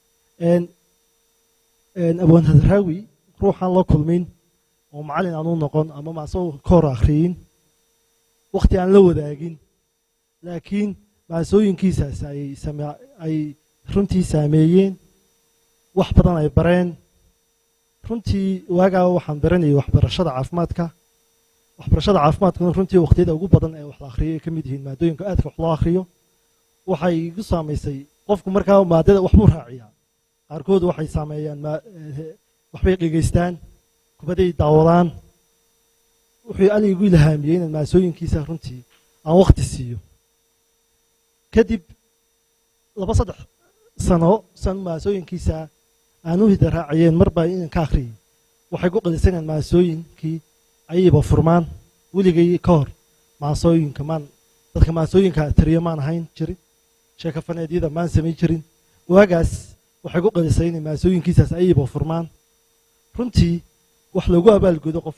abwaan hadraawi ruuxaan la kulmin oo macallin aan u noqon ama maasoo ka hor akhriyin wakhti aan la wadaagin laakiin maasooyinkiisaas ay runtii saameeyeen wax badan ay bareen runtii waagaa waxaan baranayay waxbarashada caafimaadka waxbarashada caafimaadkuna runtii waqtiyada ugu badan ee wax la akhriyo ay ka mid yihiin maadooyinka aadka wax loo akhriyo waxay igu saamaysay qofku markaa maadada waxbuu raaciyaa qaarkood waxay saameeyaan ma- eh, waxbay dhegaystaan kubaday daawadaan wuxuu ani igu ilhaamiyey inaan maasooyinkiisa runtii aan waqti siiyo kadib laba saddex sano san maasooyinkiisa aan u hida raaciyeen mar baa inaan ka akhriyay waxay ku qadisanayaan maasooyinkii ayayba furmaan weligay ka hor maasooyinka maan dadka maasooyinka tiriyo maan ahayn jirin sheekafaneedyada maan samayn jirin waagaas waxay ku qadisay inay maasooyinkiisaas ayayba furmaan runtii wax lagu abaalgudo qof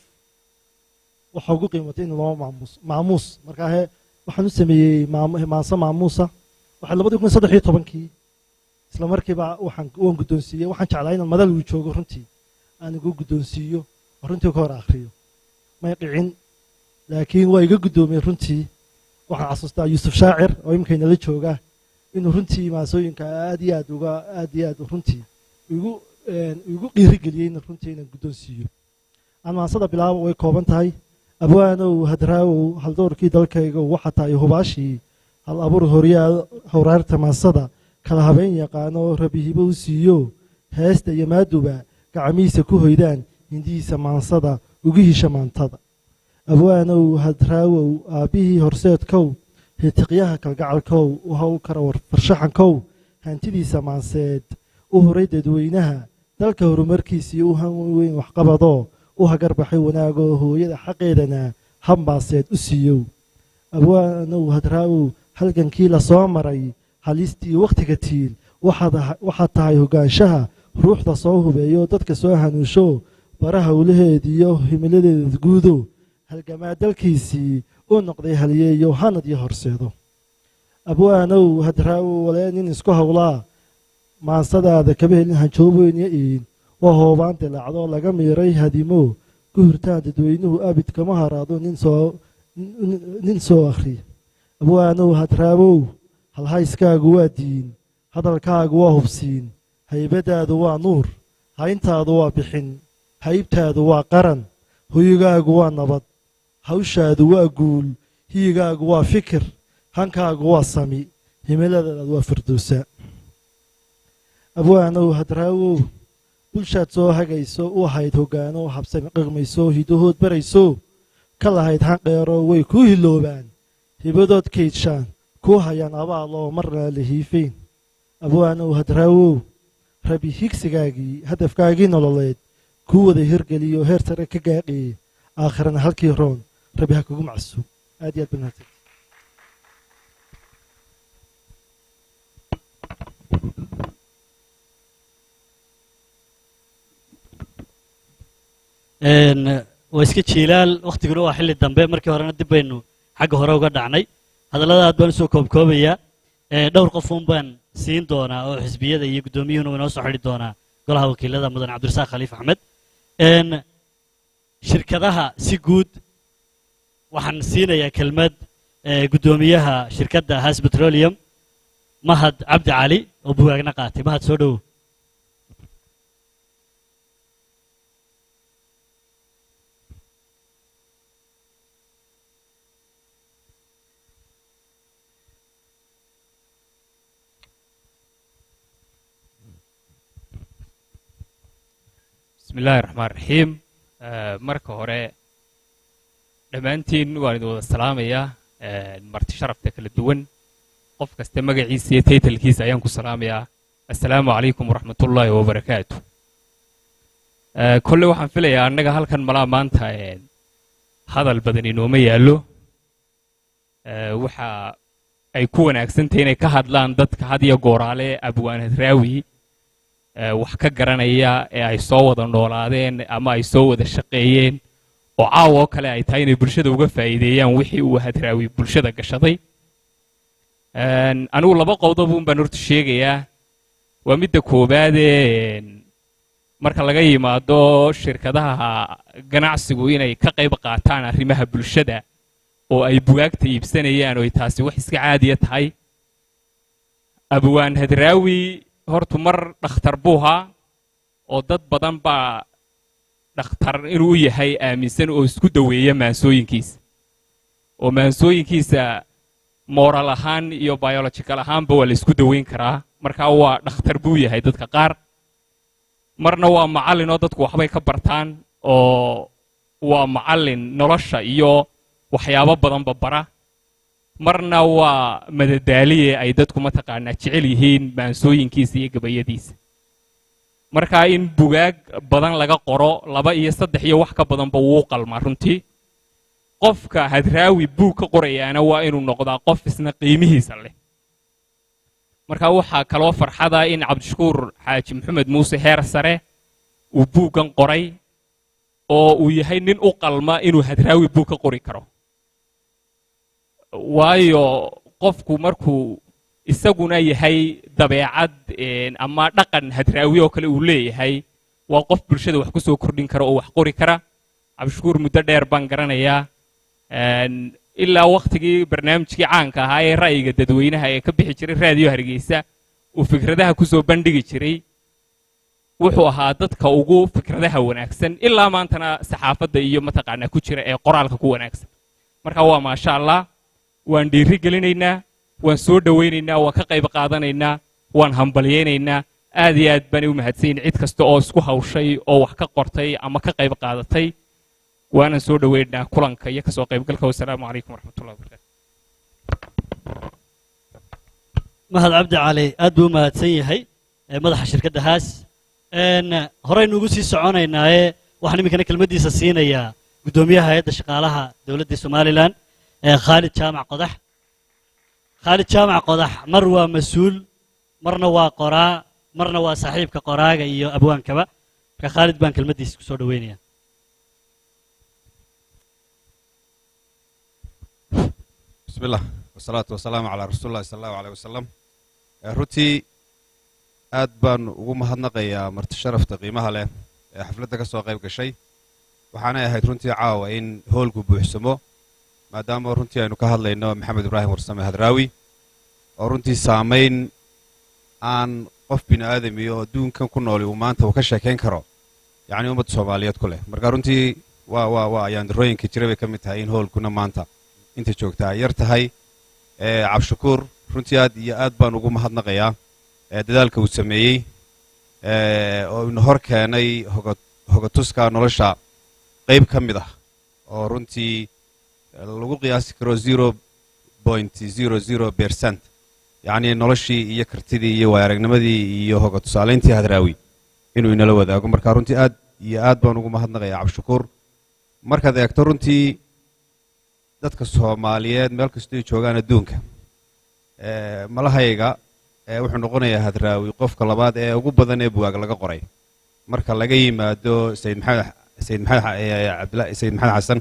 waxa ugu qiimatay in loo maamuus maamuus markaa he waxaan u sameeyey maam- maanso maamuusa waxay labadii kun saddex iyo tobankii isla markiiba waxaan waan guddoonsiiyey waxaan jeclaa inaan madal uu joogo runtii aan igu guddoonsiiyo oo runtii ka hor akhriyo may dhicin laakiin waa iga guddoomiyey runtii waxaan xasuustaa yuusuf shaacir oo imikaynala jooga inuu runtii maasooyinka aad iyo aad uga aad iyo aad runtii igu een, igu dhiirigeliyey in runtii inaan guddoonsiiyo aan maansada bilaabo way kooban tahay abwaanow hadraawow haldoorkii dalkayga waxa tahay hubaashii hal abuur horyaa howraarta maansada kala habeen yaqaano rabihibo u siiyo heesta iyo maaduba gacmihiisa ku hoydaan hindihiisa maansada ugu hisha maantada abwaanow hadraawow aabbihii horseedkow hitiqyaha kalgacalkow u howl kara war farshaxankow hantidiisa maanseed u horay dadweynaha dalka horumarkiisii u han weyn waxqabadoo u hagarbaxay wanaagoo hooyada xaqeedana hambaaseed u siiyow abwaanow hadraawow halgankii la soo maray halistii wakhtiga tiil waxaad aha- waxaad tahay hogaanshaha ruuxda soo hubeeyo dadka soo hanuusho bara howlaheediyo himiladeeda guudo halgamaa dalkiisii u noqday halyeeyo hanad iyo horseedo abwaanow hadraawow walee nin isku howlaa maansadaada kaba helin hanjooboyn iyo iin waa hoobaan dilaacdo laga miiray hadimo ku hurtaan dadweynuhu abid kama haraado nin soo nin- nin soo akhri abwaanow hadraawow halhayskaagu waa diin hadalkaagu waa hubsiin haybadaadu waa nuur hayntaadu waa bixin haybtaadu waa qaran hoygaagu waa nabad hawshaadu waa guul hiyigaagu waa fikir hankaagu waa sami himiladaadu waa firdowsa abwaanow hadraawow bulshaad soo hagayso u ahayd hoggaano habsami qaqmayso hidahood barayso ka lahayd hanqeero way kuu hiloobaan hibadood kaydshaan kuu hayaan abaaloo marna la hiifayn abwaanow hadraawow rabi higsigaagii hadafkaagii nololeed kuu wada hirgeliyo heer sare ka gaadhiyey aakhirana halkii roon rabi ha kugu macsuub aad iyo aad baa mahadsan Een, waa iska jiilaal wakhtiguna waa xilli dambe markii horena dib baynu xagga hore uga dhacnay hadallada aad baan usoo koobkoobayaa Ee, dhowr qof uun baan siin doonaa oo xisbiyada iyo guddoomiyuhuna waa inoo soo xidhi doonaa golaha wakiilada mudan cabdirasaaq khaliif axmed Een, shirkadaha si guud waxaan siinayaa kelmad ee, guddoomiyaha shirkadda has petroleum mahad cabdi cali oo bugaagna qaatay mahad soo dhowow bismi illaahi raxmaan raxiim Eh, marka hore dhammaantiin waan idin wada salaamayaa Eh, marti sharafta kala duwan qof kasta magaciisa iyo taytalkiisa ayaan ku salaamayaa assalaamu calaykum waraxmatullaahi wabarakaatu Eh, kolle waxaan filayaa annaga halkan malaa maanta eh, hadal badan inooma yaallo Eh, waxa ay ku wanaagsan tahay inay ka hadlaan dadka had iyo gooraale abwaan hadraawi eh, wax ka garanaya ee ay soo wada noolaadeen ama ay soo wada shaqeeyeen oo caawa oo kale ay tahay inay bulshada uga faa'iideeyaan wixii uu hadraawi bulshada gashaday Een, anigu laba qowdob un baan horta sheegayaa waa midda koowaadee een, marka laga yimaado shirkadaha ganacsigu inay ka qayb qaataan arrimaha bulshada oo ay bugaagta iibsanayaan oo ay taasi wax iska caadiya tahay abwaan hadraawi hortu mar dhakhtar buu ahaa oo dad badan baa dhakhtar inuu u yahay aaminsan oo isku daweeya maansooyinkiisa oo maansooyinkiisa moral ahaan iyo biological ahaanba waa la isku daweyn karaa markaa waa dhakhtar buu yahay dadka qaar marna waa macallin oo dadku waxbay ka bartaan oo waa macallin nolosha iyo waxyaabo badanba bara marna waa madadaaliye ay dadku mataqaanaa jecel yihiin maansooyinkiisa iyo gabayadiisa markaa in bugaag badan laga qoro laba iyo saddex iyo wax ka badanba wuu qalmaa runtii qofka hadraawi buug ka qorayaana waa inuu noqdaa qof isna qiimihiisa leh marka waxaa kaloo farxada in cabdishakuur xaaji maxamed muuse heer sare uu buuggan qoray oo uu yahay nin u qalma inuu hadraawi buug ka qori karo waayo qofku markuu isaguna yahay dabeecad ama dhaqan hadraawi oo kale uu leeyahay waa qof bulshada wax ku soo kordhin kara oo wax qori kara cabdishakuur muddo dheer baan garanayaa ilaa wakhtigii barnaamijkii caanka ahaa ee ra'yiga dadweynaha ee ka bixi jiray raadiyo hargeysa uu fikradaha ku soo bandhigi jiray wuxuu ahaa dadka ugu fikradaha wanaagsan ilaa maantana saxaafadda iyo mataqaanaa ku jira ee qoraalka ku wanaagsan marka waa maasha allah waan dhiiri gelinaynaa waan soo dhowaynaynaa waan ka qayb qaadanaynaa waan hambalyaynaynaa aad iyo aad baanay u mahadsanyihin cid kasta oo isku hawshay oo wax ka qortay ama ka qayb qaadatay waanan soo dhoweynaynaa kulanka iyo kasoo qaybgalka wasalaamu calaykum waraxmatullahi wabarakatu mahad cabdi cali aad buu u mahadsan yahay madaxa shirkadda haas horeynu ugu sii soconaynaaye waxaan iminkana kelmaddiisa siinayaa guddoomiyaha hay-adda shaqaalaha dowladda somalilan khaalid jaamac qodax khaalid jaamac qodax mar waa mas-uul marna waa qoraa marna waa saaxiibka qoraaga iyo abwaankaba marka khaalid baan kelmaddiisa ku soo dhoweynaya بسم الله والصلاة والسلام على رسول الله صلى الله عليه وسلم runtii aad baan ugu mahadnaqayaa marti sharafta qiimaha leh ee xafladda ka soo qayb gashay waxaanay ahayd runtii caawa in hoolku buuxsamo maadaama runtii aynu ka hadlayno maxamed ibraahim warsame hadraawi oo runtii saamayn aan qof bini aadamiyo oo adduunkan ku nooli uu maanta uu ka sheekayn karo yacni ummadda soomaaliyeed ku leh marka runtii waa waa waa ayaandarooyinka jira bay ka mid tahay in hoolkuna maanta inta joogtaa yar tahay cabshakuur runtii aad iyo aad baan ugu mahadnaqayaa dadaalka uu sameeyey oo ina hor keenay hogatuska nolosha qayb ka mid ah oo runtii lagu qiyaasi karo zero point zero zero percent yacnii noloshii iyo kartidii iyo waayaragnimadii iyo hoga tusaalayntii hadraawi inuu inala wadaago marka runtii aad iyo aad baan ugu mahadnaqayaa cabshakuur markaad eegto runtii dadka soomaaliyeed meel kastoo ay joogaan adduunka malahayga wuxuu noqonayaa hadraawi qofka labaad ee ugu badan ee bugaag laga qoray marka laga yimaado sayid maxamed sayid maxamed abdila sayid maxamed xasan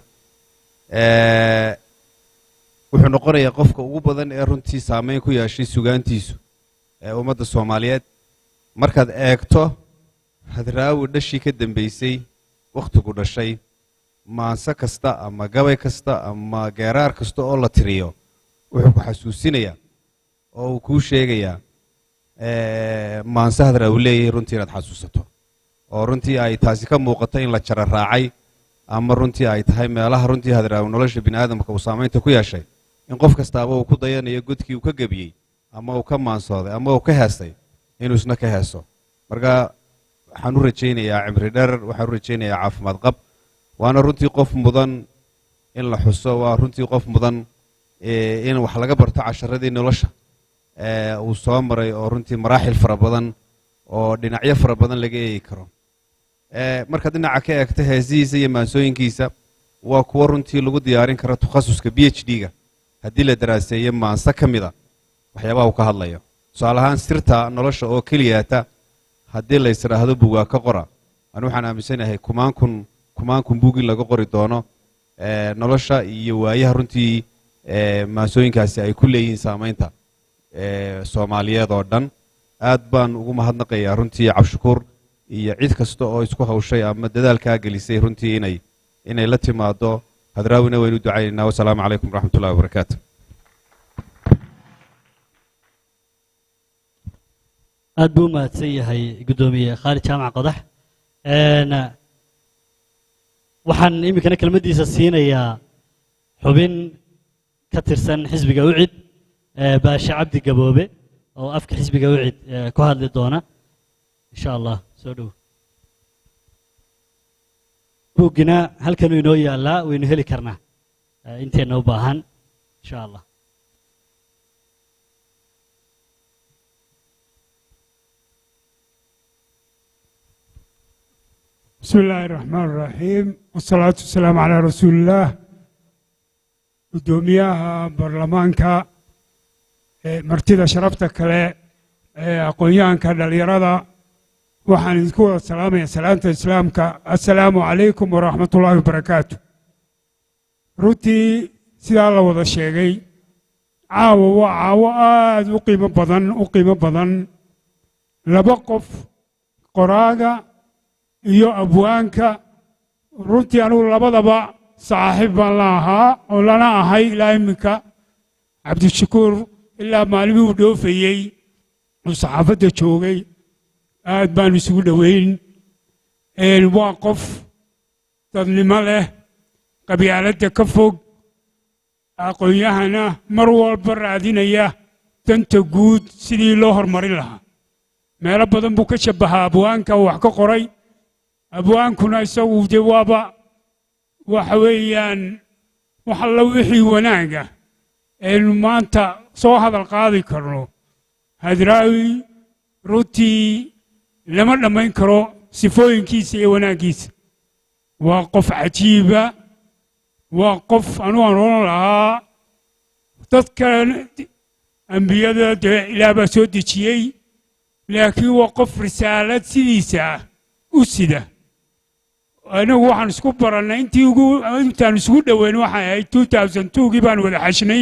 wuxuu noqonayaa qofka ugu badan ee runtii saameyn ku yeeshay sugaantiisu ee ummadda soomaaliyeed markaad eegto hadraawi dhashii ka dambeysay wakhtigu dhashay maanse kasta ama gabay kasta ama geeraar kasta oo la tiriyo wuxuu ku xasuusinayaa oo uu kuu sheegayaa maanse hadra uu leeyahay runtii inaad xasuusato oo runtii ay taasi ka muuqato in la jara raacay ama runtii ay tahay meelaha runtii hadraawi nolosha bini aadamka uu saamaynta ku yeeshay in qof kastaaba uu ku dayanayo godkii uu ka gebiyey ama uu ka maansooday ama uu ka heestay inuu isna ka heeso marka waxaan u rajaynayaa cimri dherer waxaan u rajaynayaa caafimaad qab waana runtii qof mudan in la xuso waa runtii qof mudan in wax laga barto casharadii nolosha uu soo maray oo runtii maraaxil fara badan oo dhinacyo fara badan laga eegi karo markaad dhinaca ka eegto heesihiisa iyo maansooyinkiisa waa kuwo runtii lagu diyaarin karo takhasuska b h d-ga haddii la daraaseeyo maanse ka mida waxyaabaha uu ka hadlayo tusaale ahaan sirta nolosha oo keliyaata haddii la ysdhaahdo bugaa ka qora anu waxaan aaminsanahay kumaan kun kumaan kun buug in laga qori doono nolosha iyo waayaha runtii maansooyinkaasi ay ku leeyihiin saamaynta soomaaliyeed oo dhan aad baan ugu mahadnaqayaa runtii cabshakuur iyo cid kasta oo isku hawshay ama dadaalkaa gelisay runtii inay inay la timaado hadraawina waynu ducaynaynaa wasalaamu calaykum waraxmat ullahi wabarakaatu aad buu u mahadsan yahay guddoomiye khaalid jaamac qodax waxaan iminkana kelmaddiisa siinayaa xubin ka tirsan xisbiga ucid ee baashe cabdi gaboobe oo afka xisbiga ucid ee ku hadli doona insha allah soo dhow buuggina halkanuu inoo yaallaa waynu heli karnaa ee inteenna u baahan insha allah بسم الله الرحمن الرحيم والصلاة والسلام على رسول الله قدوميها برلمانكا ee martida sharafta kale ee aqoon-yahanka dhallinyarada waxaan idinku wada salaamaya salaanta islaamka assalaamu calaykum waraxmatullaahi wabarakaatu runtii sidaa la wada sheegay caawa waa caawo aada u qiimo badan u qiimo badan laba qof qoraaga iyo abwaanka runtii anugu labadaba saaxiib baan la ahaa oo lana ahay ilaa iminka cabdishakuur ilaa maalimii uu dhoofayey uu saxaafadda joogay aad baanu isugu dhoweyn waa qof dadnimo leh qabyaaladda ka fog aqoon-yahana mar walba raadinaya danta guud sidii loo horumarin lahaa meelo badan buu ka shabbahaa abwaanka uu wax ka qoray abwaankuna isagu dee waaba waxa weeyaan wax alla wixii wanaaga aynu maanta soo hadal qaadi karno hadraawi runtii lama dhammayn karo sifooyinkiisa iyo wanaaggiisa waa qof cajiiba waa qof anu aan oran lahaa dadka ambiyada dee ilaah baa soo dejiyey laakiin waa qof risaalad sidiisa ah u sida anagu waxaan isku barannay intii ugu intaan isugu dhoweyn waxay ahayd two thousand twogii baan wada xashnay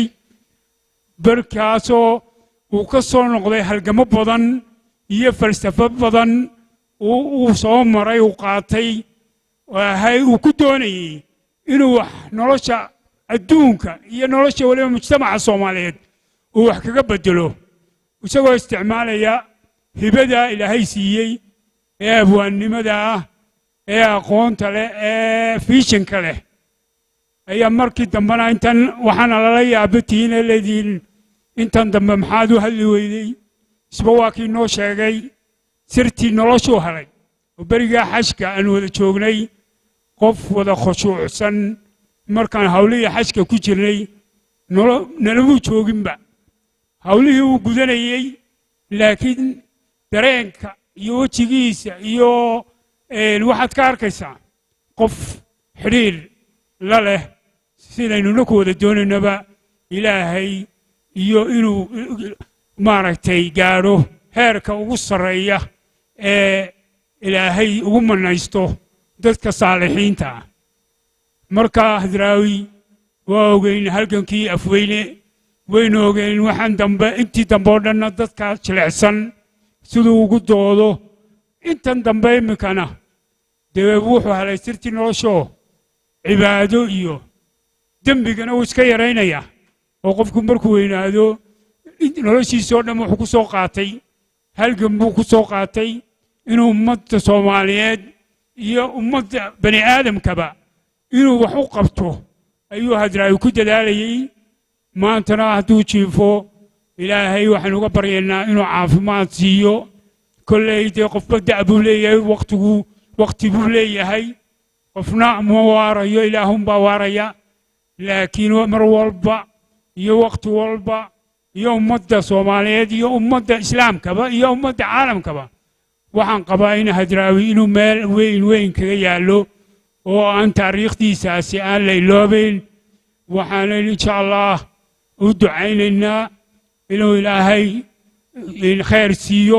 barkaasoo uu ka soo noqday halgamo badan iyo falsafo badan uu soo maray uu qaatay ahay uu ku doonayey inuu wax nolosha adduunka iyo nolosha weliba mujtamaca soomaaliyeed uu wax kaga bedelo isagoo isticmaalaya hibada ilaahay siiyey ee abwaannimada ah ee aqoonta leh ee fiishinka leh ayaa markii dambena intan waxaana lala yaabatihiin ee leedihiin intan dambe maxaad u hadli weydey isba waa kii noo sheegay sirtii noloshuu helay oo berigaa xajka aan wada joognay qof wada khushuucsan markaan hawlihii xajka ku jirnay nalamuu jooginba hawlihii uu gudanayey laakiin dareenka iyo wejigiisa iyo waxaad ka arkaysaa qof xidhiir la leh sidaynuna ku wada doonaynaba ilaahay iyo inuu maaragtay gaadho heerka ugu sarreeya ee ilaahay ugu mannaysto dadka saalixiinta ah marka hadraawi waa ogeyn halgankii afweyne waynu ogeyn waxaan dambe intii dambe oo dhanna dadka jilicsan siduu ugu doodo intan dambe iminkana dee wuxuu helay sirtii noloshoo cibaado iyo dembigana wuu iska yaraynayaa oo qofku markuu weynaado noloshiisoo dhan wuxuu ku soo qaatay halgan buu ku soo qaatay inuu ummadda soomaaliyeed iyo ummadda bani aadamkaba inuu wax u qabto ayuu hadraawi ku dadaalayey maantana hadduu jiifo ilaahay waxaynu uga baryaynaa inuu caafimaad siiyo kolley dee qofba da' buu leeyahay waktigu wakti buu leeyahay qofna ma waarayo ilaahunbaa waaraya laakiin mar walba iyo wakti walba iyo ummadda soomaaliyeed iyo ummadda islaamkaba iyo ummadda caalamkaba waxaan qabaa in hadraawi inuu meel weyn weyn kaga yaallo oo aan taariikhdiisaasi aan la iloobayn waxaana insha allah u ducaynaynaa inuu ilaahay khayr siiyo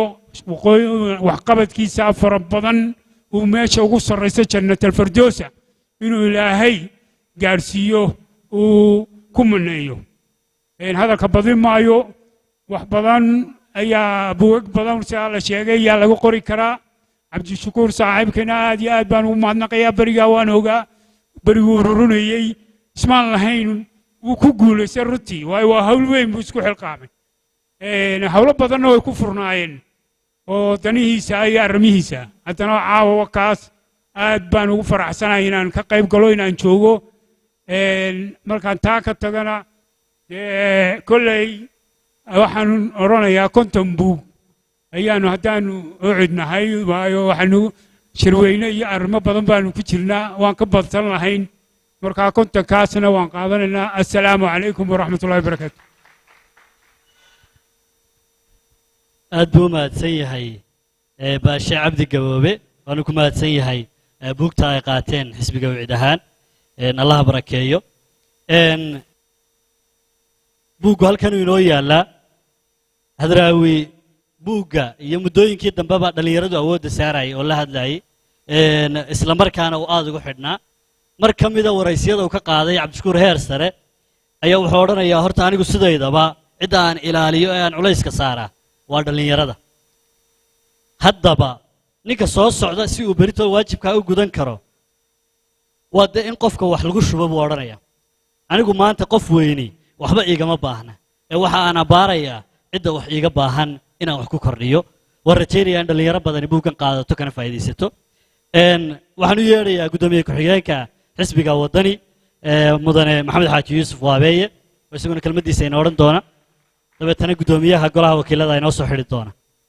waxqabadkiisa fara badan uu meesha ugu sarraysa jannatalfardoosa inuu ilaahay gaadhsiiyo uu ku maneeyo hadalka badin maayo wax badan ayaa buwag badan sidaa la sheegay yaa lagu qori karaa cabdishakuur saaxiibkana aad iyo aad baan ugu mahadnaqayaa berigaa waan ogaa beriguu rurunayey ismaan lahayn wuu ku guulaystay runtii waayo waa hawl weyn buu isku xilqaamay hawlo badanna way ku furnaayeen oo danihiisa iyo arrimihiisa haddana caawa kaas aad baan ugu faraxsanahay inaan ka qayb galo inaan joogo Een, markaan taa ka tagana dee kolley waxaan odhanayaa konton buug ayaanu haddaanu ocidnahay waayo waxaanu shirweyne iyo arrimo badan baanu ku jirnaa waan ka badsan lahayn markaa kontonkaasna waan qaadanaynaa assalaamu calaykum waraxmatullahi wabarakaatu aad buu u mahadsan yahay ee, baashe cabdi gaboobe waanu ku mahadsan yahay ee, buugta ay qaateen xisbiga wicid ahaan een, allaha barakeeyo Een, buuggu halkanuu inoo yaallaa hadraawi buugga iyo muddooyinkii dambeba dhallinyaradu awoodda saarayay oo la hadlayay een, isla markaana uu aada ugu xidhnaa mar ka mida waraysyada uu ka qaaday cabdishakuur heer sare ayaa wuxuu odhanayaa horta anigu sidaydaba cidda aan ilaaliyo ee aan culayska saaraa waa dhallinyarada haddaba ninka soo socda si uu berito waajibkaa u gudan karo waa dee in qofka wax lagu shubo buu odhanaya anigu maanta qof weyni waxba iigama baahna ee waxa aan abbaarayaa cidda wax iiga baahan inaan wax ku kordhiyo waan rajaynayaa in dhallinyaro badani buuggan qaadato kana faa'iidaysato Een, waxaan u yeedhayaa guddoomiye ku-xigeenka xisbiga waddani ee, mudane maxamed xaaji yuusuf waabeeye oo isaguna kelmaddiisa ina odhan doona dabeetana guddoomiyaha golaha wakiilada inoo soo xidhi doona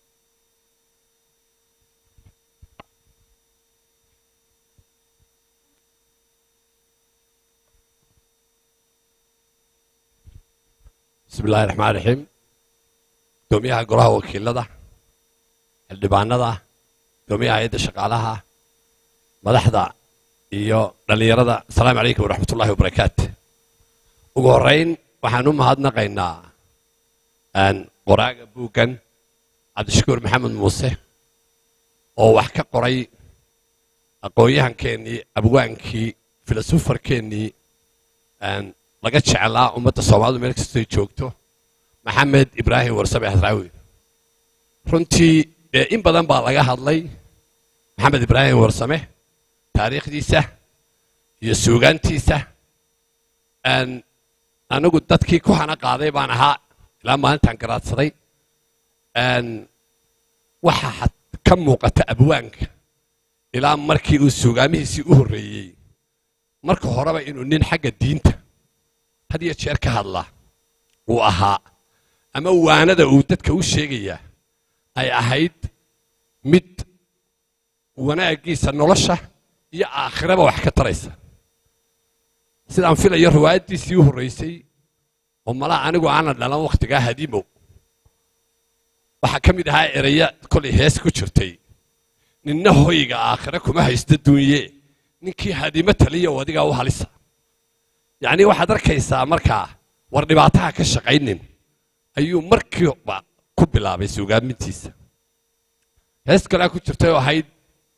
bismi illaahi raxmaan raxiim gudoomiyaha golaha wakiilada xildhibaanada gudoomiyaha hay-adda shaqaalaha madaxda iyo dhallinyarada asalaamu calaykum waraxmatullahi wabarakaatu ugu horrayn waxaan u mahadnaqaynaa aan qoraaga buuggan cabdishakuur maxamed muuse oo wax ka qoray aqoon-yahankeenii abwaankii filosofarkeennii aan laga jeclaa ummadda soomaalidu meel kastoy joogto maxamed ibraahim warsame hadraawi runtii ee in badan baa laga hadlay maxamed ibraahim warsame taariikhdiisa iyo suugaantiisa aan anigu dadkii ku hana qaaday baan ahaa ilaa maalintaan garaadsaday aan waxa had- ka muuqata abwaanka ilaa markii uu suugaamihiisii u horreeyey marka horeba inuu nin xagga diinta had iyo jeer ka hadla uu ahaa ama waanada uu dadka u sheegayaa ay ahayd mid wanaaggiisa nolosha iyo aakhiraba wax ka taraysa sidaan filayo riwaayaddiisii u horraysay oo malaa anigu aanan dhalan wakhtigaa hadiimow waxaa ka mid ahaa eraya kolay hees ku jirtay ninna hoyga aakhire kuma haysta duunye ninkii hadimo taliya oo adigaa u halisa yacni waxaad arkaysaa markaa war dhibaataha ka shaqaynin ayuu markiiba ku bilaabay suugaamintiisa hees kalea ku jirtay oo ahayd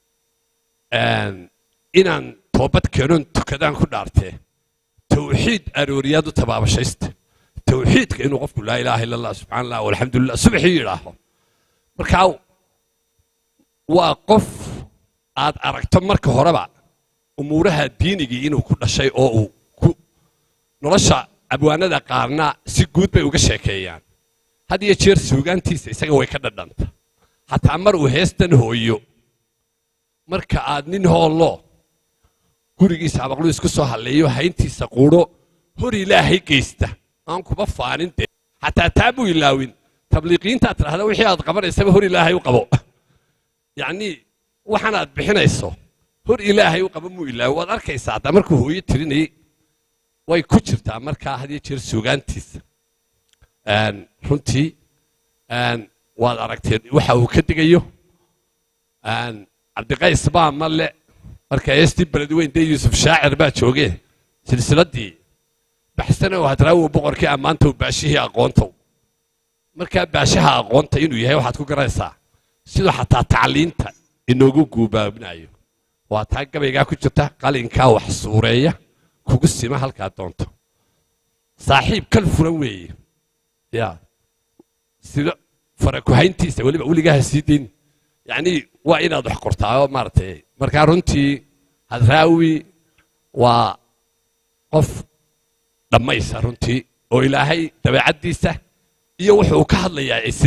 inaan toobad keenoon tukadaan ku dhaartee tawxiid arooriyaad u tabaabashaysta tawxiidka inuu qofku laa ilaaha illa allah subxana allah walxamdulilah subaxii yidhaaho markaa waa qof aad aragto marka horeba umuuraha diinigii inuu ku dhashay oo uu ku nolosha abwaanada qaarna si guud bay uga sheekeeyaan had iyo jeer suugaantiisa isaga way ka dhadhanta xataa mar uu heestan hooyo marka aad nin hoollo gurigiisa abaqlu isku soo halleeyo hayntiisa quudho hor ilaahay geysta aan kuba faanin dee xataa taa buu ilaawin tabliiqiintaad tidhahda wixii aad qabanaysaba hor ilaahay u qabo yacnii waxaan aad bixinayso hor ilaahay u qabo muu ilaawi waad arkaysaa haddaa markuu hooyo tirinayay way ku jirtaa markaa had iyo jeer suugaantiisa runtii waad aragteen waxa uu ka digayo cabdiqays baa male marka heestii beledweyn dee yuusuf shaacir baa joogee silsiladdii baxsanow hadraawow boqorkii ammaantow baashihii aqoontow markaa baashaha aqoonta inuu yahay waxaad ku garanaysaa siduu xataa tacliinta inoogu guubaabinayo waa taa gabaygaa ku jirta qalinkaa wax suureeya kugu sima halkaa doonto saaxiib kal furan weeye ya sida farakuhayntiisa weliba weligaha sii dayn yacnii waa inaad wax qortaa oo maaragtay markaa runtii hadraawi waa qof dhammaysa runtii oo ilaahay dabeecaddiisa iyo wuxuu ka hadlayaa ay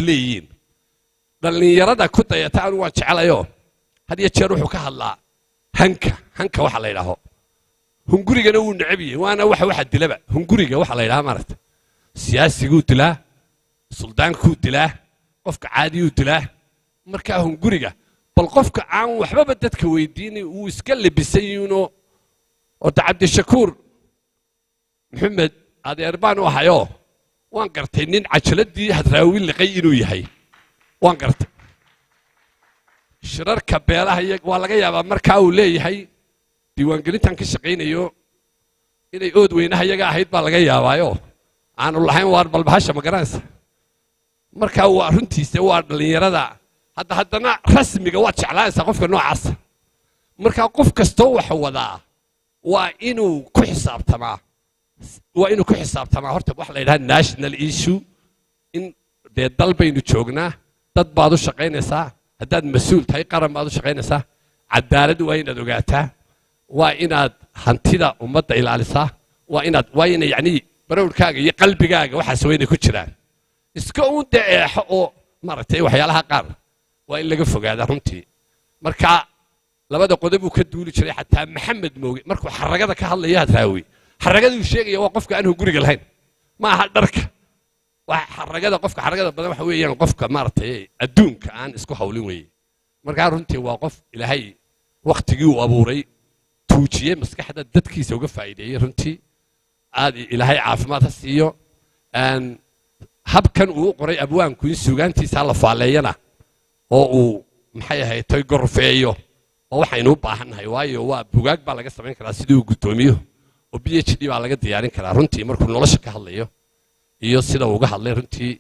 hanka hanka waxa la yidhaaho hungurigana wuu necab yahay waana waxa waxa dilaba hunguriga waxa la yidhaha maaragta siyaasiguu dilaa suldaankuu dilaa qofka caadiyuu dilaa markaa hunguriga bal qofka aan waxbaba dadka weydiinay uu iska lebisan yihiinoo ota cabdishakuur maxamed adeer baan u ahayoo waan gartay nin cajaladii hadraawi liqay inuu yahay waan gartay shirarka beelaha iyo waa laga yaabaa markaa uu leeyahay diiwaangelintan ka shaqaynayo inay ood weynaha iyaga ahayd baa laga yaabaayo aanu lahayn waar balbahasha ma garanaysa markaa waa runtiisa waa dhallinyarada hadda haddana rasmiga waad jeclaanaysaa qofka noocaasa markaa qof kastoo wax wadaa waa inuu ku xisaabtamaa waa inuu ku xisaabtamaa horta waxa la yidhaha national issue in dee dal baynu joognaa dad baad u shaqaynaysaa haddaad mas-uul tahay qaran baad u shaqaynaysaa cadaalad waa inaad ogaataa waa inaad hantida ummadda ilaalisaa waa inaad waa ina yacni barowrkaaga iyo qalbigaaga waxaas waa inay ku jiraan iska uun dee eexo oo maaragtay waxyaalaha qaar waa in laga fogaadaa runtii marka labada qodob uu ka duuli jiray xataa maxamed mooge markuu xaragada ka hadlaya hadraawi xaragaduu sheegaya waa qofka aan hunguriga lahayn ma aha dharka waa xaragada qofka xaragada badan waxa weeyaan qofka maaragtay adduunka aan isku hawlin weeye markaa runtii waa qof ilaahay waktigii uu abuuray tuujiyey maskaxda dadkiisa uga faa'iideeyey runtii aad ilaahay caafimaad ha siiyo habkan uu u qoray abwaanku in suugaantiisa la faaleeyana oo uu maxay ahayd toy gorfeeyo oo waxaynu u baahannahay waayo waa bugaag baa laga samayn karaa sidii uu guddoomiyo oo b h d baa laga diyaarin karaa runtii markuu nolosha ka hadlayo iyo sida uu uga hadlay runtii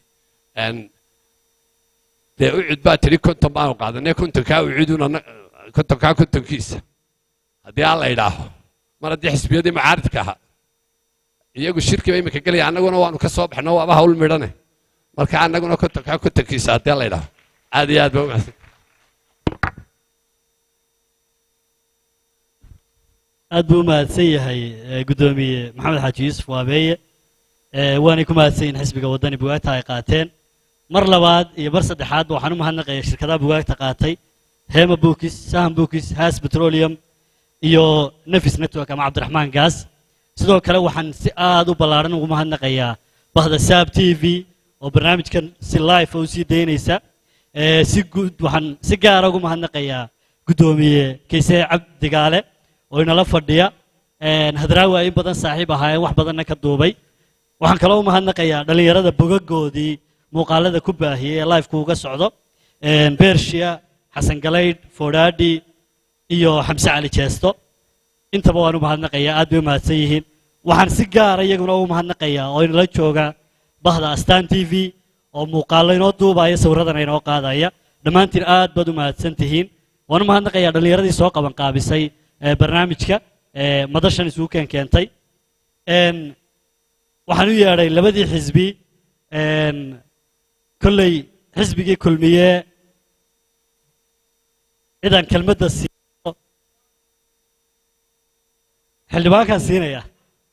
dee ucud baa tidhi konton baanu qaadanay kontonkaa ucuduna kontonkaa kontonkiisa haddii aan la idhaaho mar haddii xisbiyadii macaaridka ahaa iyagu shirkiba imika gelaya annaguna waanu ka soo baxno waaba hawl midhane marka annaguna kontonkaa kontonkiisa haddii aan la idhaaho aad iyo aad baa umahadsan aad buu u mahadsan yahay guddoomiye maxamed xaaji yuusuf waabeeye waanay ku mahadsan yihin xisbiga waddani bugaagta ay qaateen mar labaad iyo mar saddexaadba waxaan u mahadnaqaya shirkadaha bugaagta qaatay hema bookis sahan bookis has petroleum iyo nefis network ama cabdiraxmaan gaas sidoo kale waxaan si aad u ballaaran ugu mahadnaqayaa bahda saab t v oo barnaamijkan si life u sii daynaysa si guud waxaan si gaara ugu mahadnaqayaa guddoomiye kayse cabdigaale oo inala fadhiya hadraawi ay in badan saaxiib ahaayeen wax badanna ka duubay waxaan kaloo u mahadnaqayaa dhallinyarada bogagoodii muuqaalada ku baahiyey ee lifeka uga socdo bershiya xasan galaydh fodhaadhi iyo xamse cali jeesto intaba waan u mahadnaqayaa aad bay u mahadsan yihiin waxaan si gaara iyaguna ugu mahadnaqayaa oo inala jooga bahda astaan t v oo muuqaallo inoo duubaya sawirradana inoo qaadaya dhammaantiin aad baad u mahadsan tihiin waan u mahadnaqayaa dhallinyaradii soo qaban qaabisay barnaamijka madashan isugu keen keentay waxaan u yeedhay labadii xisbi kolley xisbigii kulmiye cidaan kelmadda siiyo xildhibaankaan siinaya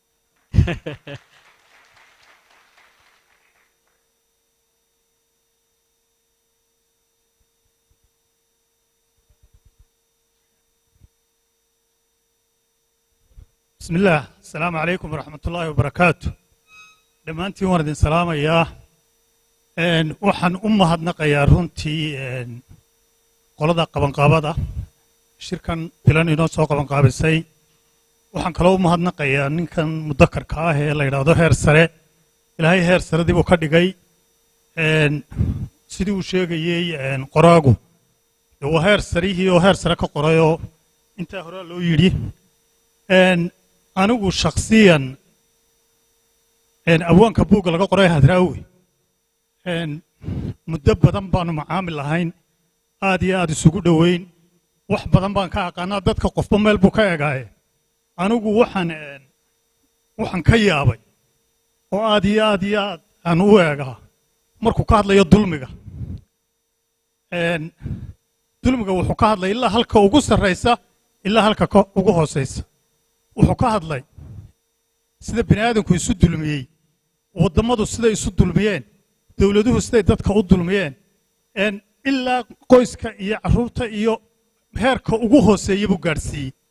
بسم الله السلام عليكم ورحمة الله وبركاته دمانتي وردين سلام يا ان وحن أم هدنقيا رونتي ان قلدا قبن قابدا شركان بلان إنو سو قبن قابسي waxaan kaloo u mahadnaqayaa ninkan mudakarka ah ee la yidhaahdo heer sare ilaahay heer sare dib uu ka dhigay sidii uu sheegayey qoraagu de waa heer sarihii oo heer sare ka qorayoo intaa horaa loo yidhi anigu shakhsiyan abwaanka buugga laga qoray hadraawi muddo badan baanu macaamil lahayn aad iyo aad isugu dhoweyn wax badan baan ka aqaanaa dadka qofba meel buu ka egaaye anigu waxaan waxaan ka yaabay oo aad iyo aad iyo aad aan u eegaa markuu ka hadlayo dulmiga dulmiga wuxuu ka hadlay ilaa halka ugu sarraysa ilaa halka ugu hoosaysa wuxuu ka hadlay sida bini aadamku isu dulmiyey wadammadu siday isu dulmiyeen dowladuhu siday dadka u dulmiyeen ilaa qoyska iyo carruurta iyo heerka ugu hooseeya buu gaadhsiiyey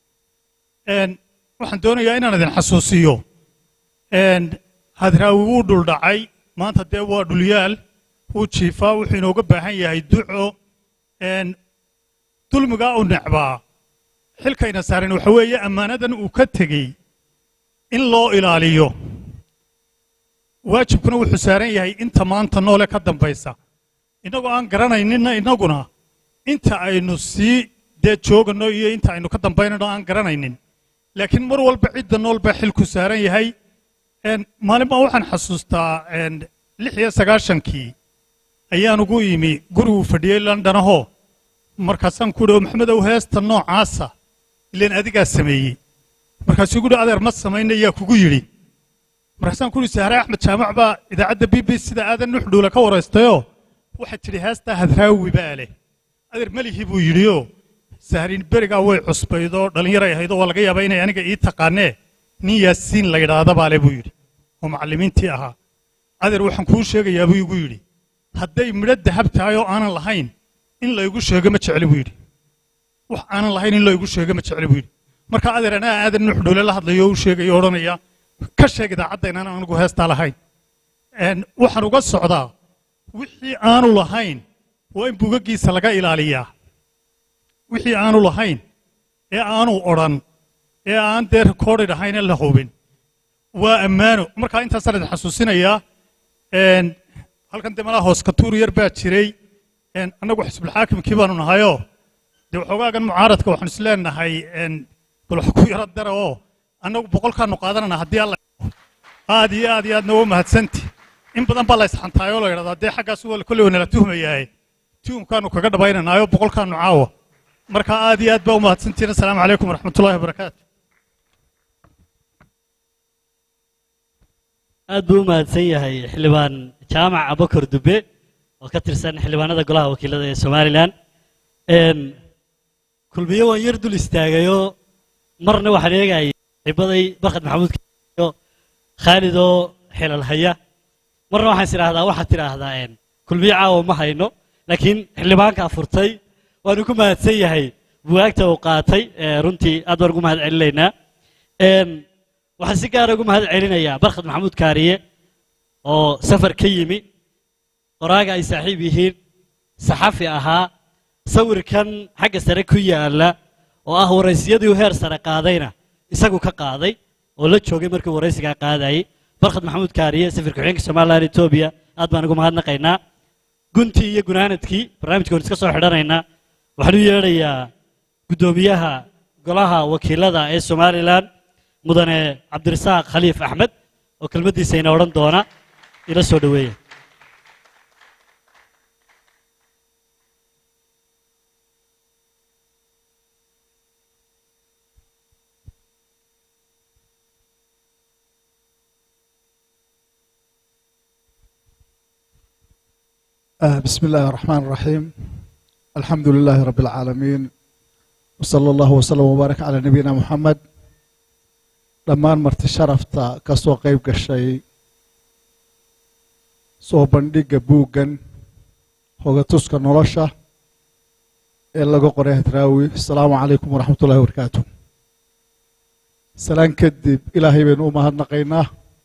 Een, waxaan doonayaa inaan idin xasuusiyo Een, hadraawi wuu dhuldhacay maanta dee waa dhulyaal wuu jiifaa wuxuu inooga baahan yahay duco Een, dulmigaa u necbaa xilkayna saaran waxa weeye ammaanadan uu ka tegey in loo ilaaliyo waajibkuna wuxuu saaran yahay inta maanta noole ka dambaysa innagoo aan garanayninna innaguna inta aynu sii dee joogano iyo inta aynu ka dambaynano aan garanaynin laakiin mar walba cidda nool baa xilku saaran yahay Een, maalin baa waxaan xasuustaa een, lix iyo sagaashankii ayaan ugu yimi guriguu fadhiyey londonahoo markaasaan ku idhi maxamedow heesta noocaasa ileen adigaa sameeyey markaasuu igu dhi adeer ma samayna yaa kugu yidhi markaasaan ku idhi sahre axmed jaamac baa idaacadda b b sida aadan nuxdhuule ka waraystayoo waxay tidhi heestaa hadraawi baa leh adeer melihi buu yidhioo sahrin berigaa way cusbaydoo dhallinyaray ahaydoo waa laga yaabaa inay aniga ii taqaanee nin yaasiin la yidhaahda baa le buu yidhi oo macallimiintii ahaa adeer waxaan kuu sheegayaa buu igu yidhi hadday midho dahab tahay oo aanan lahayn in laygu sheego ma jecli buu yidhi wax aanan lahayn in laygu sheego ma jecli buu yidhi marka adeer anaa aadan nuxdhuule la hadlayo oo u sheegayo o odhanaya ka sheeg idaacadda inaan anigu heestaa lahayn Een, waxaan uga socdaa wixii aanu lahayn waa in bugaggiisa laga ilaaliyaa wixii aanu lahayn ee aanu odhan ee aan dee recorded ahayn ee la hubin waa ammaano markaa intaasaan idin xasuusinayaa Een, halkan dee malaha hoos katuur yar baa jiray Een, annagu xisbulxaakimkii baanu nahayoo dee waxoogaagan mucaaradka waxaanu is leenahay een, bal wax ku yaro dara oo annagu boqolkaanu qaadanana haddii alla aad iyo aad iyo aadna waa mahadsanti in badan baa la isxantaayoo la yidhahdaa dee xaggaas waa kolley waa nala tuhmayahay tuhumkaanu kaga dhabaynanaayo boqolkaanu caawa marka aad iyo aad baa u mahadsantihiin asalaamu calaykum waraxmatullaahi wabarakaatu aad buu u mahadsan yahay xildhibaan jaamac abakar dube oo ka tirsan xildhibaanada golaha wakiilada ee somalilan Een, kulmiye waan yar dul istaagayoo marna waxaan eegayay xibaday barkad maxamuud iyo khaalid oo xilal haya marna waxaan is idhaahdaa waxaad tidhaahdaa een, kulmiye caawa ma hayno laakiin xildhibaankaa furtay waanu ku mahadsan yahay buwaagta uu qaatay ee runtii aad baan ugu mahad celinaynaa Een, waxaan si gaara ugu mahad celinayaa barkad maxamuud kaariye oo safar ka yimi qoraaga ay saaxiib yihiin saxafi ahaa sawirkan xagga sare ku yaala oo ah waraysyadii uu heer sare qaadayna isagu ka qaaday oo la joogay markii uu waraysigaa qaadayay barkad maxamuud kaariye safirka xigeenka somalilan etoobiya aad baan ugu mahadnaqaynaa guntii iyo gunaanadkii barnaamijka waan iska soo xidhanaynaa waxaan u yeedhayaa guddoomiyaha golaha wakiilada ee somalilan mudane cabdirasaaq khaliif axmed oo kelmaddiisa ina odhan doona ila soo dhoweeya آه، بسم الله الرحمن الرحيم الحمد لله رب العالمين وصلى الله وسلم وبارك على نبينا محمد dhammaan marti sharafta ka soo qayb gashay soo bandhigga buuggan hogatuska nolosha ee laga qoray hadraawi asalaamu calaykum waraxmat ullahi wabarakaatu salaan kadib ilaahay baynu u mahadnaqaynaa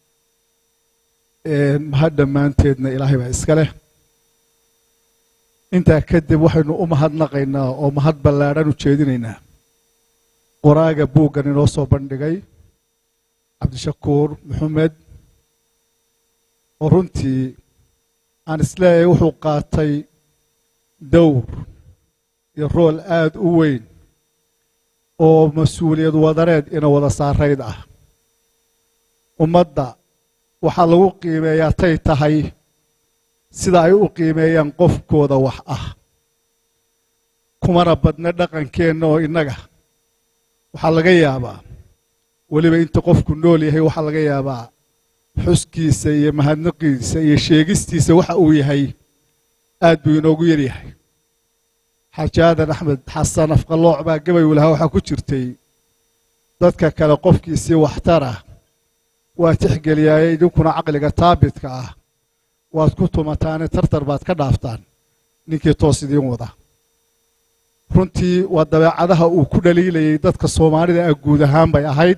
mahad dhammaanteedna ilaahay baa iska leh intaa kadib waxaynu u mahadnaqaynaa oo mahad ballaadhan u jeedinaynaa qoraaga buuggan inoo soo bandhigay cabdishakuur maxamed oo runtii aan isleeyahay wuxuu qaatay dowr iyo rool aad u weyn oo mas-uuliyad wadareed ina wada saarayd ah ummadda waxaa lagu qiimeeyaa tay tahay sida ay u qiimeeyaan qofkooda wax ah kumana badna dhaqankeenna oo innaga waxaa laga yaabaa weliba inta qofku nool yahay waxaa laga yaabaa xuskiisa iyo mahadnaqiisa iyo sheegistiisa waxa uu yahay aad buu inoogu yaryahay xajaadan axmed xasan afqalooc baa gabay u lahaa waxaa ku jirtay dadka kale qofkiisii waxtara waa tixgeliyaaye idinkuna caqliga taabitka ah waad ku tumataane tartar baad ka dhaaftaan ninkii toos idiin wada runtii waa dabeecadaha uu ku dhaliilayay dadka soomaalida ah guud ahaan bay ahayd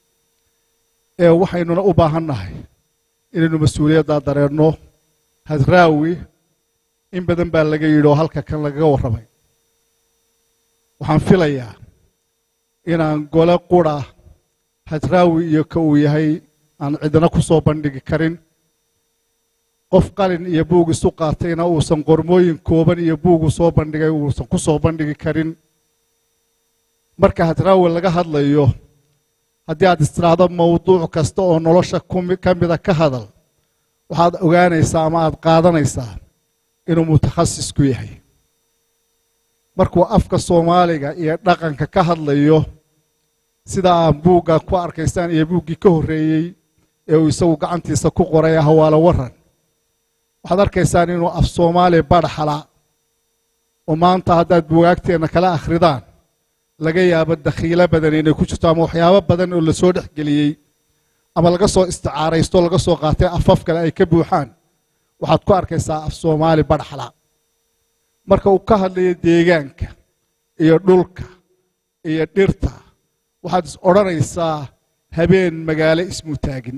ee waxaynuna u baahan nahay inaynu mas-uuliyaddaa dareenno hadraawi in badan baa laga yidhi oo halka kan lagaga warramay waxaan filayaa inaan gole qura hadraawi iyo ka uu yahay aan cidina ku soo bandhigi karin qof qalin iyo buug isu qaatayna uusan qormooyin kooban iyo buugu soo bandhigay uusan ku soo bandhigi karin marka hadraawi laga hadlayo haddii aad istiraahdo mawduuc kasta oo nolosha ka mida ka hadal waxaad ogaanaysaa ama aad qaadanaysaa inuu mutakhasisku yahay markuu afka soomaaliga iyo dhaqanka ka hadlayo sida aan buugga ku arkaysaan iyo buuggii ka horreeyey ee uu isagu gacantiisa ku qoray hawaalo waran waxaad arkaysaan inuu af soomaali badhaxala oo maanta haddaad bugaagteenna kala akhridaan laga yaabo dakhiilo badan inay ku jirto ama waxyaabo badan oo lasoo dhex geliyey ama laga soo isticaaraysto laga soo qaatay afaf kale ay ka buuxaan waxaad ku arkaysaa af soomaali badhaxla marka uu ka hadlayo deegaanka iyo dhulka iyo dhirta waxaad is odhanaysaa habeen magaalo ismu taagin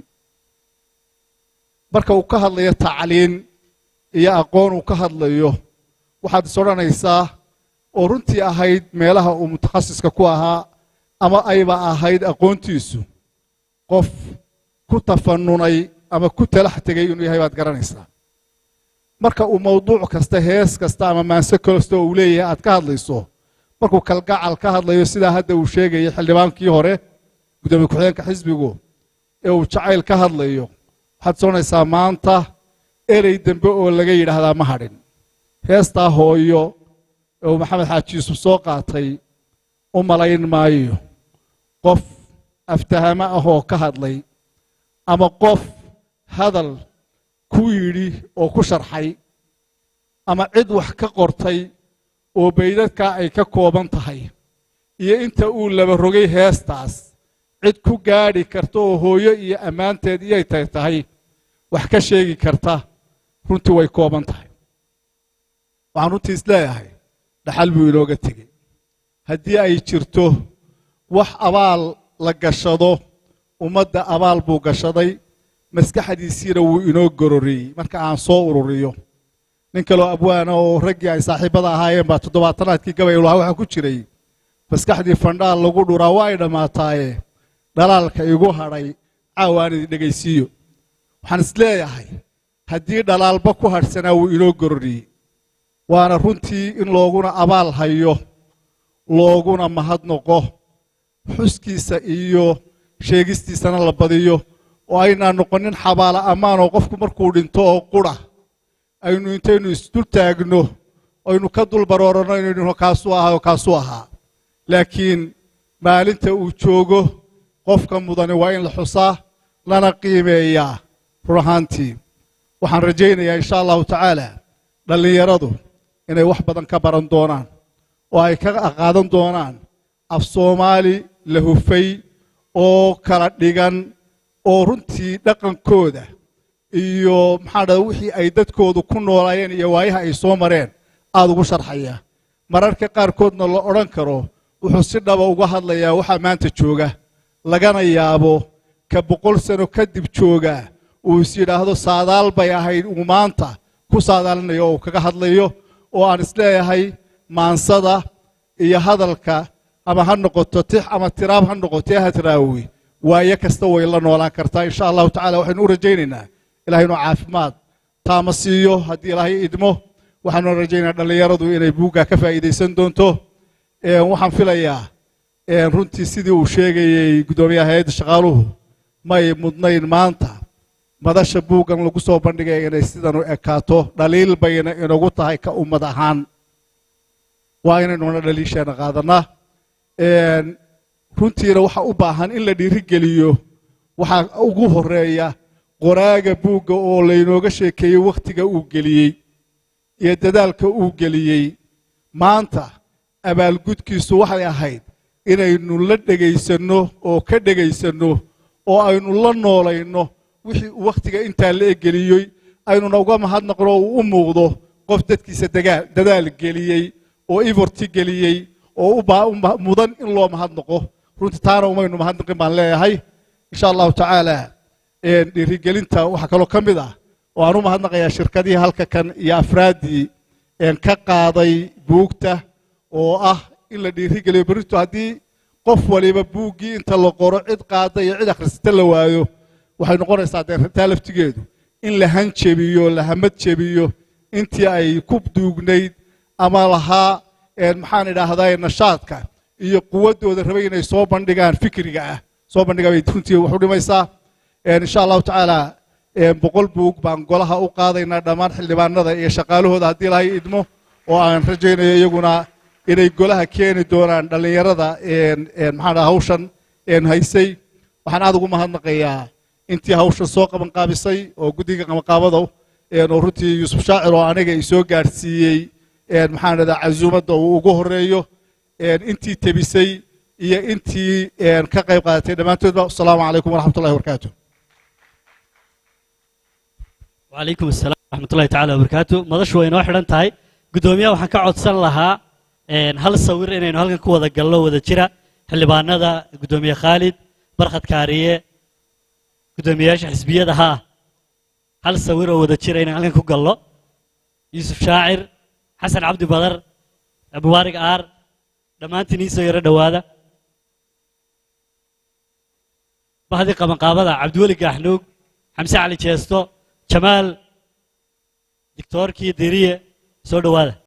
marka uu ka hadlayo tacliin iyo aqoon uu ka hadlayo waxaad is odhanaysaa oo runtii ahayd meelaha uu mutakhasiska ku ahaa ama ayba ahayd aqoontiisu qof ku tafanunay ama ku talax tegay inuu yahay baad garanaysaa marka uu mawduuc kasta hees kasta ama maanse kasta uu leeyahay aad ka hadlayso markuu kalgacal ka hadlayo sidaa hadda uu sheegayay xildhibaankii hore gudoomiye ku-xigeenka xisbigu ee uu jacayl ka hadlayo waxaad soconaysaa maanta erey dembe oo laga yidhaahdaa ma hadhin heestaa hooyo ee uu maxamed xaaji yuusuf soo qaatay u malayn maayo qof aftahamo ah oo ka hadlay ama qof hadal ku yidhi oo ku sharxay ama cid wax ka qortay oo baydadkaa ay ka kooban tahay iyo inta uu laba rogay heestaas cid ku gaadhi karta oo hooyo iyo ammaanteed iyay tay tahay wax ka sheegi karta runtii way kooban tahay waxaan runtii is leeyahay dhaxal buu inooga tegey haddii ay jirto wax abaal la gashado ummadda abaal buu gashaday maskaxdiisiina wuu inoo gororiyey marka aan soo ururiyo nin kaloo abwaana oo raggii ay saaxiibada ahaayeen baa toddobaatanaadkii gabay lahaa waxaa ku jiray maskaxdii fandhaal lagu dhuraa waa ay dhammaataaye dhalaalka igu hadhay caawaan idin dhegaysiiyo waxaan is leeyahay haddii dhalaalba ku hadhsanaa wuu inoo gororiyey waana runtii in looguna abaal hayo looguna mahadnoqo xuskiisa iyo sheegistiisana la badiyo oo aynaan noqonin xabaala ammaanoo qofku markuu dhinto oo qura aynu intaynu isdul taagno aynu ka dul barooranno inaynu kaasuu ahaa oo kaasuu ahaa laakiin maalinta uu joogo qofka mudani waa in la xusaa lana qiimeeyaa run ahaantii waxaan rajaynayaa insha allahu tacaala dhallinyaradu inay wax badan ka baran doonaan oo ay ka qaadan doonaan af soomaali la hufay oo kala dhigan oo runtii dhaqankooda iyo maxaa dhada wixii ay dadkoodu ku noolaayeen iyo waayaha ay soo mareen aada ugu sharxaya mararka qaarkoodna la odhan karo wuxuu si dhaba uga hadlayaa waxaa maanta jooga lagana yaabo ka boqol sano kadib jooga uu is yidhaahdo saadaal bay ahayd uu maanta ku saadaalinayo oo uu kaga hadlayo oo aan isleeyahay maansada iyo hadalka ama ha noqoto tix ama tiraab ha noqotee hadraawi waayo kasta way la noolaan kartaa insha allahu tacala waxaynu u rajaynaynaa ilahay inuu caafimaad taama siiyo haddii ilaahay idmo waxaanu rajaynayaa dhallinyaradu inay buuggaa ka faa'iidaysan doonto waxaan filayaa runtii sidii uu sheegayey guddoomiyaha hay-adda shaqaaluhu may mudnayn maanta madasha buuggan lagu soo bandhigaya inay sidan u ekaato dhaliil bayna inagu tahay ka ummad ahaan waa inaynuna dhaliisheena qaadanaa runtiina waxa u baahan in la dhiirigeliyo waxaa ugu horeeya qoraaga buugga oo laynooga sheekeeyey wakhtiga uu geliyey iyo dadaalka uu geliyey maanta abaalgudkiisu waxay ahayd inaynu la dhegaysanno oo ka dhegaysanno oo aynu la noolayno wixii uu wakhtiga intaa la egeliyey aynuna uga mahadnaqno uu u muuqdo qof dadkiisa dadaal geliyey oo ivorti geliyey oo u baa- u ma- mudan in loo mahadnaqo runtii taana umaynu mahadnaqin baan leeyahay insha allahu tacaala een, dhiirigelinta waxaa kaloo ka mid ah oo aan u mahadnaqayaa shirkadihii halka kan iyo afraaddii een, ka qaaday buugta oo ah in la dhiirigeliyo berrito haddii qof waliba buuggii inta la qoro cid qaada iyo cid akhrisata la waayo waxay noqonaysaa dee taa laftigeedu in la hanjebiyo la hamad jebiyo intii ay ku duugnayd ama lahaa een, maxaan idhaahdaa nashaadka iyo quwaddooda rabay inay soo bandhigaan fikriga ah soo bandhigaa bay runtii wax u dhimaysaa een, insha allahu tacaala een, boqol buug baan golaha u qaadaynaa dhammaan xildhibaanada iyo shaqaalahooda haddii lahay idmo oo aan rajaynayo iyaguna inay golaha keeni doonaan dhallinyarada een, een, maxaan dhahaa hawshan een, haysay waxaan aad ugu mahadnaqayaa intii hawshan soo qabanqaabisay oo guddiga qabanqaabada een, oo runtii yuusuf shaacir oo aniga i soo gaadhsiiyey een, maxaan dhahdaa casuumadda uu ugu horeeyo een, intii tebisay iyo intii een, ka qayb qaadatay dhammaantoodba asalaamu calaykum waraxmat ullahi wabarakaatu وعليكم السلام ورحمة الله تعالى وبركاته مدش وين واحد أنت هاي قدوميا وحن كعد سن لها إن هل صور إن هل كان كوذا قلوا وذا جرا هل باندا قدوميا خالد برخة كارية قدومياش حسبية ده ها هل صور وذا جرا إن هل كان كقلوا يوسف شاعر حسن عبد بدر أبو وارق آر دمان تنيسو يرى دوادا بهذه قبل قابضة عبد الولي قحنوق حمزة علي تشيستو jamaal dictoorkii deriye soo dhowaada